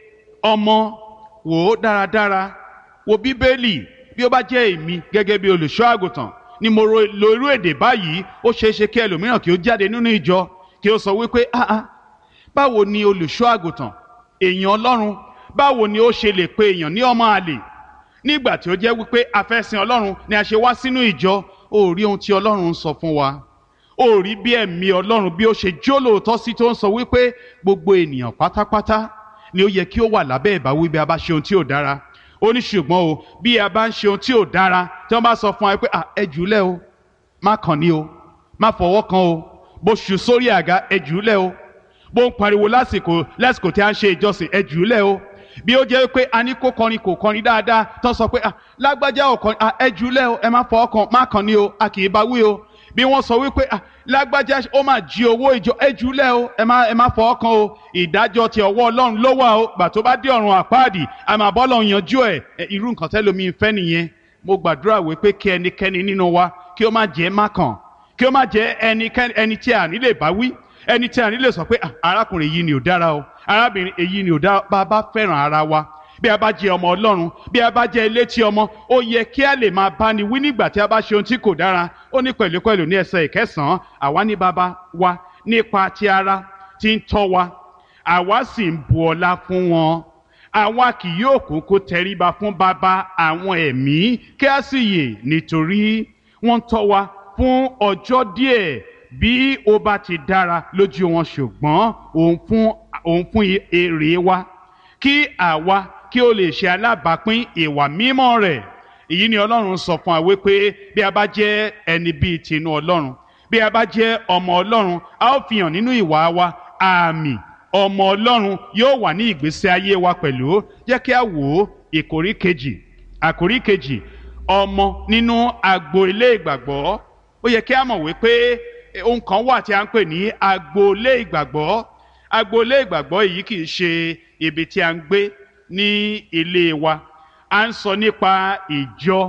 ọmọ wò ó dáradára wo bíbélì bí ó bá jẹ́ èmi gẹ́gẹ́ bí olùṣọ́ àgùntàn ni mo lo irú èdè báyìí ó ṣeé ṣe kí ẹlòmíràn kí ó jáde nínú ìjọ kí ó sọ wípé ah ah báwo ni olùṣọ́ àgùntàn èèyàn ọlọ́run báwo ni ó ṣe lè pe èèyàn ní ọmọ àlè nígbà tí ó jẹ́ wípé afẹ́sìn ọlọ́run ni a ṣe wá sínú ìjọ ó rí ohun tí ọlọ́run ń sọ fún wa ó rí bí ẹ̀mí ọlọ́run bí ó ṣe jó lóòótọ́ sí tó ń sọ wípé gbogbo ènìyàn pátápátá ni ó yẹ kí ó wà lábẹ́ ìbáwí bí a bá ṣe ohun tí ò dára ó ní ṣùgbọ́n o bí a bá ń ṣe ohun tí ò dára tí wọ́n bá sọ fún wa pé ẹ jùúlẹ̀ o má kàn ní o má fọwọ́ kan o bó ṣù sórí àga ẹ jùúlẹ̀ o bó ń pariwo lásìkò lásìkò tí a ń ṣe ìjọsìn ẹ jùúlẹ̀ o bí ó jẹ́ pé a ní kó kọrin kò kọrin dáadáa tó sọ pé lágbájá ò kọrin ẹ jùúlẹ̀ o ẹ má fọwọ́ kan má kàn ní o a kì í bá wí o bí wọ́n sọ wípé lágbájá ó máa jí owó ìjọ ẹ jùúlẹ̀ o ẹ má ẹ má fọwọ́ kan o ìdájọ́ ti ọwọ́ ọlọ́run ló wà o gbà tó bá dé ọ̀run àpáàdì a máa bọ́ lọ́run yanjú ẹ̀ irú nǹkan tẹ́lómi fẹ́ nìyẹn mo gbàdúrà wípé kí ẹnikẹ́ni nínú wa kí ó má jẹ́ má kàn kí ó má jẹ́ ẹnikẹ́ni ẹni tí a ní lè bá wí ẹni tí a ní lè sọ pé arákùnrin yìí ni ò dára o arábìnrin èyí ni ò dára bá a bá fẹ́ràn ara wa bí a bá jẹ́ ọmọ ọlọ́run bí a bá jẹ́ elétí ọmọ ó yẹ kí a lè máa bá ni wí nígbà tí a bá ṣe ohun tí kò dára ó ní pẹ̀lúpẹ̀lú ní ẹsẹ̀ ìkẹsàn-án àwa ní bàbá wa nípa ti ara tí ń tọ́ wa àwa sì ń bu ọlá fún wọn àwa kì yóò kúkú tẹríba fún bàbá àwọn ẹ̀mí kí a sì yè nítorí wọ́n tọ́ wa fún ọjọ́ díẹ̀ bí ó bá ti dára lójú wọn ṣùgbọ́n òun fún òun fún èrè wa kí àwa kí ó lè ṣe alábàápín ìwà mímọ́ rẹ̀ èyí ni ọlọ́run sọ fún wa wípé bí a bá jẹ́ ẹni bíi tinú ọlọ́run bí a bá jẹ́ ọmọ ọlọ́run a ó fi hàn nínú ìwà wa àmì ọmọ ọlọ́run yóò wà ní ìgbésí ayé wa pẹ̀lú jẹ́ kí a wò ó ìkórí kejì àkórí kejì ọmọ nínú agboolé ìgbàgbọ́ ó yẹ kí a mọ̀ wípé ohun kan wà tí a ń pè ní agboolé ìgbàgbọ́ agboolé ìgbàgbọ́ yìí kì í ṣe ibi tí a ń gbé ní ilé wa a ń sọ nípa ìjọ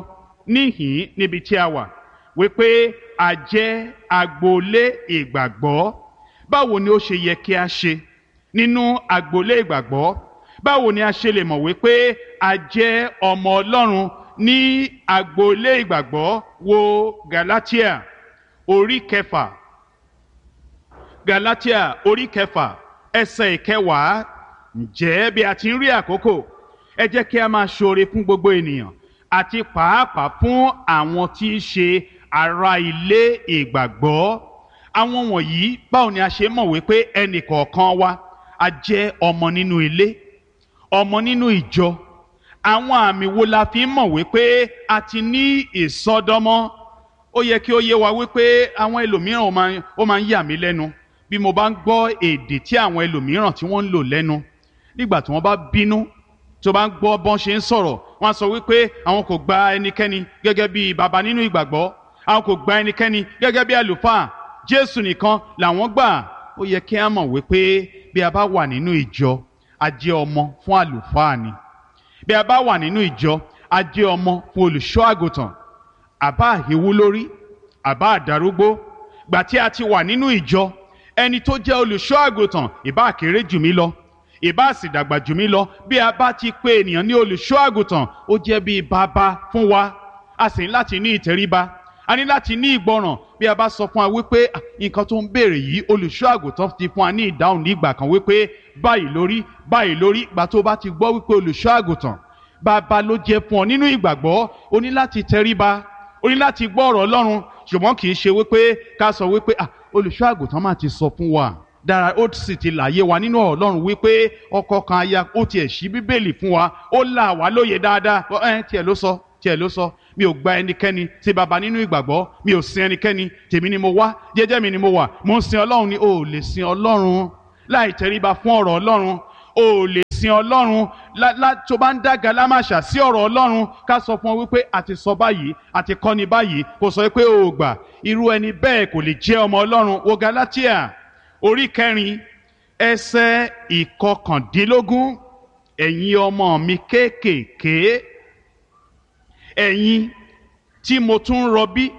níhìn níbi tí a wà wípé a jẹ́ agboolé ìgbàgbọ́ báwo ni ó ṣe yẹ kí a ṣe nínú agboolé ìgbàgbọ́ báwo ni a ṣe lè mọ̀ wípé a jẹ́ ọmọ Ọlọ́run ní agboolé ìgbàgbọ́ wo Galatia orí kẹfà Galatia orí kẹfà ẹsẹ̀ ìkẹwàá ǹjẹ́ bí a ti ń rí àkókò ẹ jẹ́ kí a máa ṣoore fún gbogbo ènìyàn àti pàápàá fún àwọn tí í ṣe ará ilé ìgbàgbọ́ àwọn wọ̀nyí báwo ni a ṣe mọ̀ wípé ẹnì kọ̀ọ̀kan wa a jẹ́ ọmọ nínú ilé ọmọ nínú ìjọ àwọn àmì wo la fi ń mọ̀ wípé a ti ní ìsọdọmọ ó yẹ kí ó yé wa wípé àwọn ẹlòmíràn ó máa ń yà mí lẹ́nu bí mo bá ń gbọ́ èdè tí àwọn ẹlòmíràn tí wọ́n ń lò lẹ́nu nígbà tí wọ́n bá bínú tó bá ń gbọ́ bọ́n ṣe ń sọ̀rọ̀ wọ́n á sọ wípé àwọn kò gba ẹnikẹ́ni gẹ́gẹ́ bí baba nínú ìgbàgbọ́ àwọn kò gba ẹnikẹ́ni gẹ́gẹ́ bí àlùfáà Jésù nìkan làwọn gbà ó yẹ kí á mọ̀ wípé bí a bá wà nínú ìjọ a jẹ́ ọmọ fún àlùfáà ni bí a bá wà nínú ìjọ a jẹ́ ọmọ fún olùṣọ́ àgùntàn àbá àhíwú lórí àbá àdarúgbó gbà tí a ti wà nínú ìjọ ẹni tó jẹ́ olùṣọ́ àgùntàn ìbá kéré jù mí lọ ìbá sì dàgbà jù mí lọ bí a bá ti pè ènìyàn ní olùṣọ́ àgùntàn ó jẹ́ bí bàbá fún wa a sì ń láti ní ìtẹríba a ní láti ní ìgbọràn bí a bá sọ fún wa wípé nǹkan tó ń béèrè yìí olùṣọ́ àgùntàn ti fún wa ní ìdáhùn ní ìgbà kan wípé báyìí lórí báyìí lórí ìgbà tó bá ti gbọ́ wípé olùṣọ́ àgùntàn bàbá ló jẹ́ fún ọ nínú ìgbàgbọ́ o ní láti tẹríba o ní láti gbọ́ ọ̀rọ̀ Ọlọ́run ṣùgbọ́n kì í ṣe wípé ká sọ wípé olùṣọ́ àgùntàn máa ti sọ fún wa dára ó sì ti láyé wa nínú ọ̀rọ̀ Ọlọ́run wípé ọkọ kan aya ó tiẹ̀ ṣí bíbélì fún wa ó là wá lóye dáadáa ẹ tiẹ̀ ló sọ tiẹ̀ ló sọ mi ò gba ẹnikẹ́ni tí baba nínú ìgbàgbọ́ mi ò sin ẹnikẹ́ni tèmi ni mo wá jẹ́jẹ́ mi ni mo wà mo ń sin Ọlọ́run ni o ò lè sin Ọlọ́run láì tẹríba fún ọ̀rọ̀ Ọlọ́run o ò lè sin Ọlọ́run tó bá ń dá galámàṣà sí ọ̀rọ̀ Ọlọ́run ká sọ fún ọ wípé a ti sọ báyìí a ti kọ́ni báyìí kò sọ wípé o ò gbà irú ẹni bẹ́ẹ̀ kò lè jẹ́ ọmọ Ọlọ́run wo Galatia orí kẹrin ẹsẹ̀ ìkọkàndínlógún ẹ̀yin ọmọ mi kéékèèké ẹ̀yin tí mo tún rọbí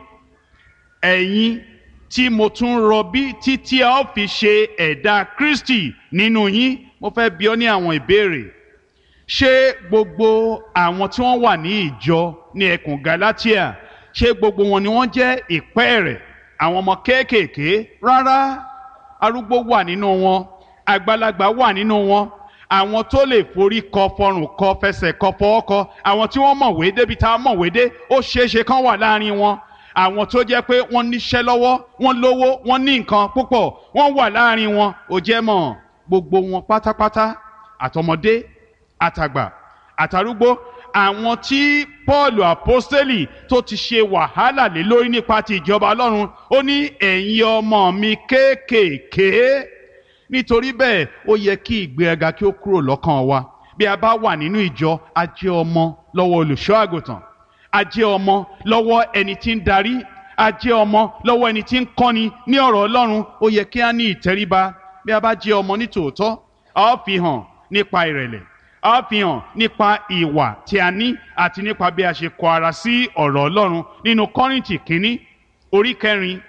ẹ̀yin tí mo tún rọbí títí a ó fi ṣe ẹ̀dá Kristi nínú yín mo fẹ́ bi ọ́ ní àwọn ìbéèrè ṣé gbogbo àwọn tí wọ́n wà ní ìjọ ní ẹkùn Galatia ṣé gbogbo wọn ni wọ́n jẹ́ ìpẹ́ rẹ̀ àwọn ọmọ kéékèèké rárá arúgbó wà nínú wọn àgbàlagbà wà nínú wọn àwọn tó lè forí kọ fọrùn kọ fẹsẹ̀ kọ fọwọ́ kọ àwọn tí wọ́n mọ̀wé débi tá a mọ̀wé dé ó ṣeéṣe kán wà láàrin wọn àwọn tó jẹ́ pé wọ́n níṣẹ́ lọ́wọ́ wọ́n lówó wọ́n ní nǹkan púpọ̀ wọ́n wà láàrin wọn ò jẹ́ mọ̀ gbogbo wọn pátápátá àtọmọdé àtàgbà àtàrúgbó àwọn tí Pọ́ọ̀lù àpọ́stélì tó ti ṣe wàhálà lé lórí nípa ti ìjọba Ọlọ́run ó ní ẹ̀yin ọmọ mi kéékèèké nítorí bẹ́ẹ̀ ó yẹ kí ìgbéraga kí ó kúrò lọ́kàn wa bí a bá wà nínú ìjọ a jẹ́ ọmọ lọ́wọ́ olùṣọ́ àgùntàn a jẹ́ ọmọ lọ́wọ́ ẹni tí ń darí a jẹ́ ọmọ lọ́wọ́ ẹni tí ń kọ́ni ní ọ̀rọ̀ Ọlọ́run ó yẹ kí a ní ìtẹríba bí a bá jẹ́ ọmọ ní tòótọ́ a ó fi hàn nípa ìrẹ̀lẹ̀ a ó fi hàn nípa ìwà tí a ní àti nípa bí a ṣe kọ ara sí ọ̀rọ̀ Ọlọ́run nínú Kọ́ríńtì kínní orí kẹrin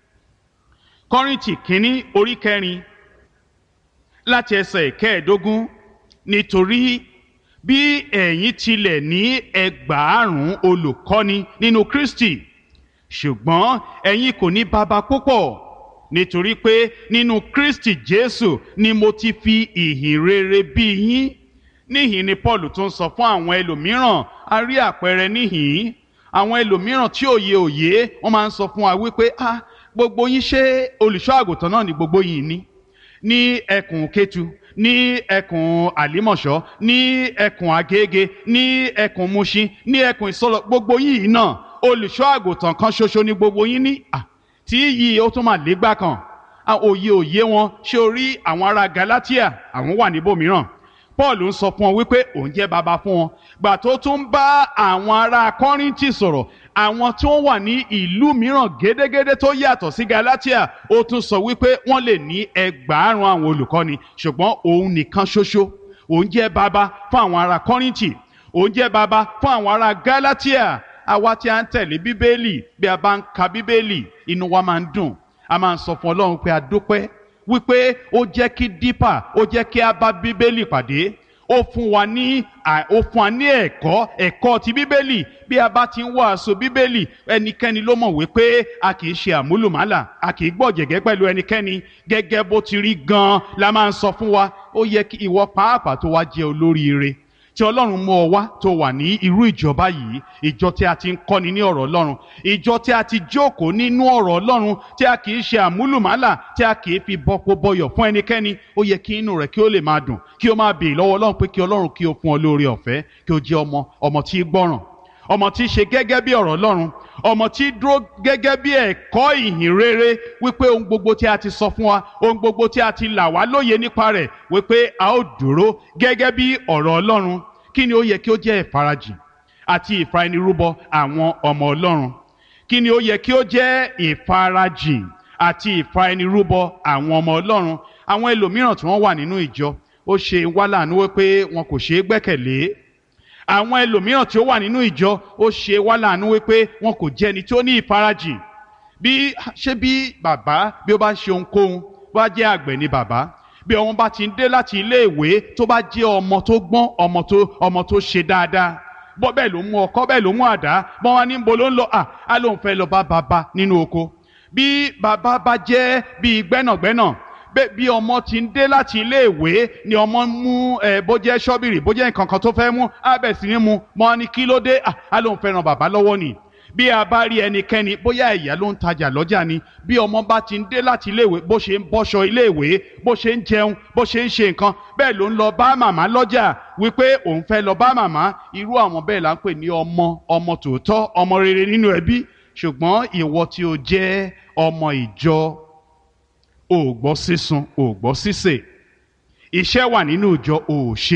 Kọ́ríńtì kínní orí kẹrin láti ẹsẹ̀ kẹẹ̀ẹ́dógún nítorí bí ẹ̀yin tilẹ̀ ní ẹgbàárùn olùkọ́ni nínú Kristi ṣùgbọ́n ẹ̀yin kò ní baba púpọ̀ nítorí pé nínú Kristi Jésù ni mo ti fi ìhìn rere bí yín níhìn ni Paul tún sọ fún àwọn ẹlòmíràn a rí àpẹẹrẹ níhìn àwọn ẹlòmíràn tí òye òye wọ́n máa ń sọ fún wa wípé ah gbogbo yín ṣé olùṣọ́ àgùntàn náà ni gbogbo yín ní ní ẹkùn Kétu ní ẹkùn àlímọ̀ṣọ́ ní ẹkùn Agége ní ẹkùn Mushin ní ẹkùn Ìsọlọ gbogbo yìí náà olùṣọ́ àgùntàn kan ṣoṣo ní gbogbo yín ní tí yìí ó tún máa légbà kan òye òye wọn ṣé o rí àwọn ará Galatia àwọn wà níbòmíràn Paul ń sọ fún ọ wípé òun jẹ́ baba fún wọn gbà tó tún bá àwọn ará Kọ́ríńtì sọ̀rọ̀ àwọn tí wọ́n wà ní ìlú mìíràn gédégédé tó yàtọ̀ sí Galatia ó tún sọ wípé wọ́n lè ní ẹgbàárùn àwọn olùkọ́ni ṣùgbọ́n òun nìkan ṣoṣo òun jẹ́ baba fún àwọn ará Kọ́ríńtì òun jẹ́ baba fún àwọn ará Galatia àwa tí a ń tẹ̀lé Bíbélì bí a bá ń ka Bíbélì inú wa máa ń dùn a máa ń sọ fún Ọlọ́run pé a dúpẹ́ wípé ó jẹ́ kí dípà ó jẹ́ kí a bá Bíbélì pàdé ó fún wa ní ó fún wa ní ẹ̀kọ́ ẹ̀kọ́ ti bíbélì bí a bá ti ń wàásù bíbélì ẹnikẹ́ni ló mọ̀ wípé a kì í ṣe àmúlùmálà a kì í gbọ̀jẹ̀gẹ́ pẹ̀lú ẹnikẹ́ni gẹ́gẹ́ bó ti rí gan-an la máa ń sọ fún wa ó yẹ kí ìwọ pàápàá tó wá jẹ́ olóríire tí ọlọ́run mú ọ wá tó wà ní irú ìjọba yìí ìjọ tí a ti ń kọ́ni ní ọ̀rọ̀ ọlọ́run ìjọ tí a ti jókòó nínú ọ̀rọ̀ ọlọ́run tí a kì í ṣe àmúlùmálà tí a kì í fi bọ́pọ̀ bọyọ̀ fún ẹnikẹ́ni ó yẹ kí inú rẹ̀ kí ó lè máa dùn kí ó máa bèè lọ́wọ́ ọlọ́run pé kí ọlọ́run kí ó fún ọ lóore ọ̀fẹ́ kí ó jẹ́ ọmọ ọmọ tí í gbọ́ràn ọmọ tí í ṣe gẹ́gẹ́ bí ọ̀rọ̀ ọlọ́run ọmọ tí dúró gẹ́gẹ́ bí ẹ̀kọ́ ìhìn rere wípé ohun gbogbo tí a ti sọ fún wa ohun gbogbo tí a ti là wá lóye nípa rẹ̀ wípé a ó dúró gẹ́gẹ́ bí ọ̀rọ̀ ọlọ́run kí ni ó yẹ kí ó jẹ́ ìfarajìn àti ìfaẹnirúbọ àwọn ọmọ ọlọ́run kí ni ó yẹ kí ó jẹ́ ìfarajìn àti ìfaẹnirúbọ àwọn ọmọ ọlọ́run àwọn ẹlòmíràn tí wọ́n wà nínú ìjọ ó ṣe wá láàánú wípé wọn kò ṣeé gbẹ́kẹ̀lé àwọn ẹlòmíràn tí ó wà nínú ìjọ ó ṣe wá láàánú wípé wọn kò jẹ́ ẹni tí ó ní ìfarajìn bí ṣé bí bàbá bí ó bá ṣe ohunkóhun bá jẹ́ àgbẹ̀ ni bàbá bí ọmọ bá ti ń dé láti ilé ìwé tó bá jẹ́ ọmọ tó gbọ́n ọmọ tó ọmọ tó ṣe dáadáa bọ́ bẹ́ẹ̀ ló mú ọkọ́ bẹ́ẹ̀ ló mú àdá bọ́n wá ní bo ló ń lọ à á lóun fẹ́ lọ bá bàbá nínú oko bí bàbá bá jẹ́ bíi gbẹ́nàgbẹ́nà bẹ́ẹ̀ bí ọmọ ti ń dé láti iléèwé ni ọmọ ń mú ẹ bó jẹ́ ṣọ́bìrì bó jẹ́ nǹkan kan tó fẹ́ mú á bẹ̀ sí ní mu mọ́ ni kí ló dé à á lóun fẹ́ ran bàbá lọ́wọ́ nì bí a bá rí ẹnikẹ́ni bóyá ìyá ló ń tajà lọ́jà ni bí ọmọ bá ti ń dé láti iléèwé bó ṣe ń bọ́ṣọ iléèwé bó ṣe ń jẹun bó ṣe ń ṣe nǹkan bẹ́ẹ̀ ló ń lọ bá màmá lọ́jà wípé òun fẹ́ lọ bá màmá irú àwọn bẹ́ẹ̀ là ń pè ní ọmọ ọmọ tòótọ́ ọmọ rere nínú ẹbí ṣùgbọ́n ìwọ tí o jẹ́ ọmọ ìjọ ò gbọ́ sísun ò gbọ́ sísè iṣẹ́ wà nínú ìjọ ò ṣe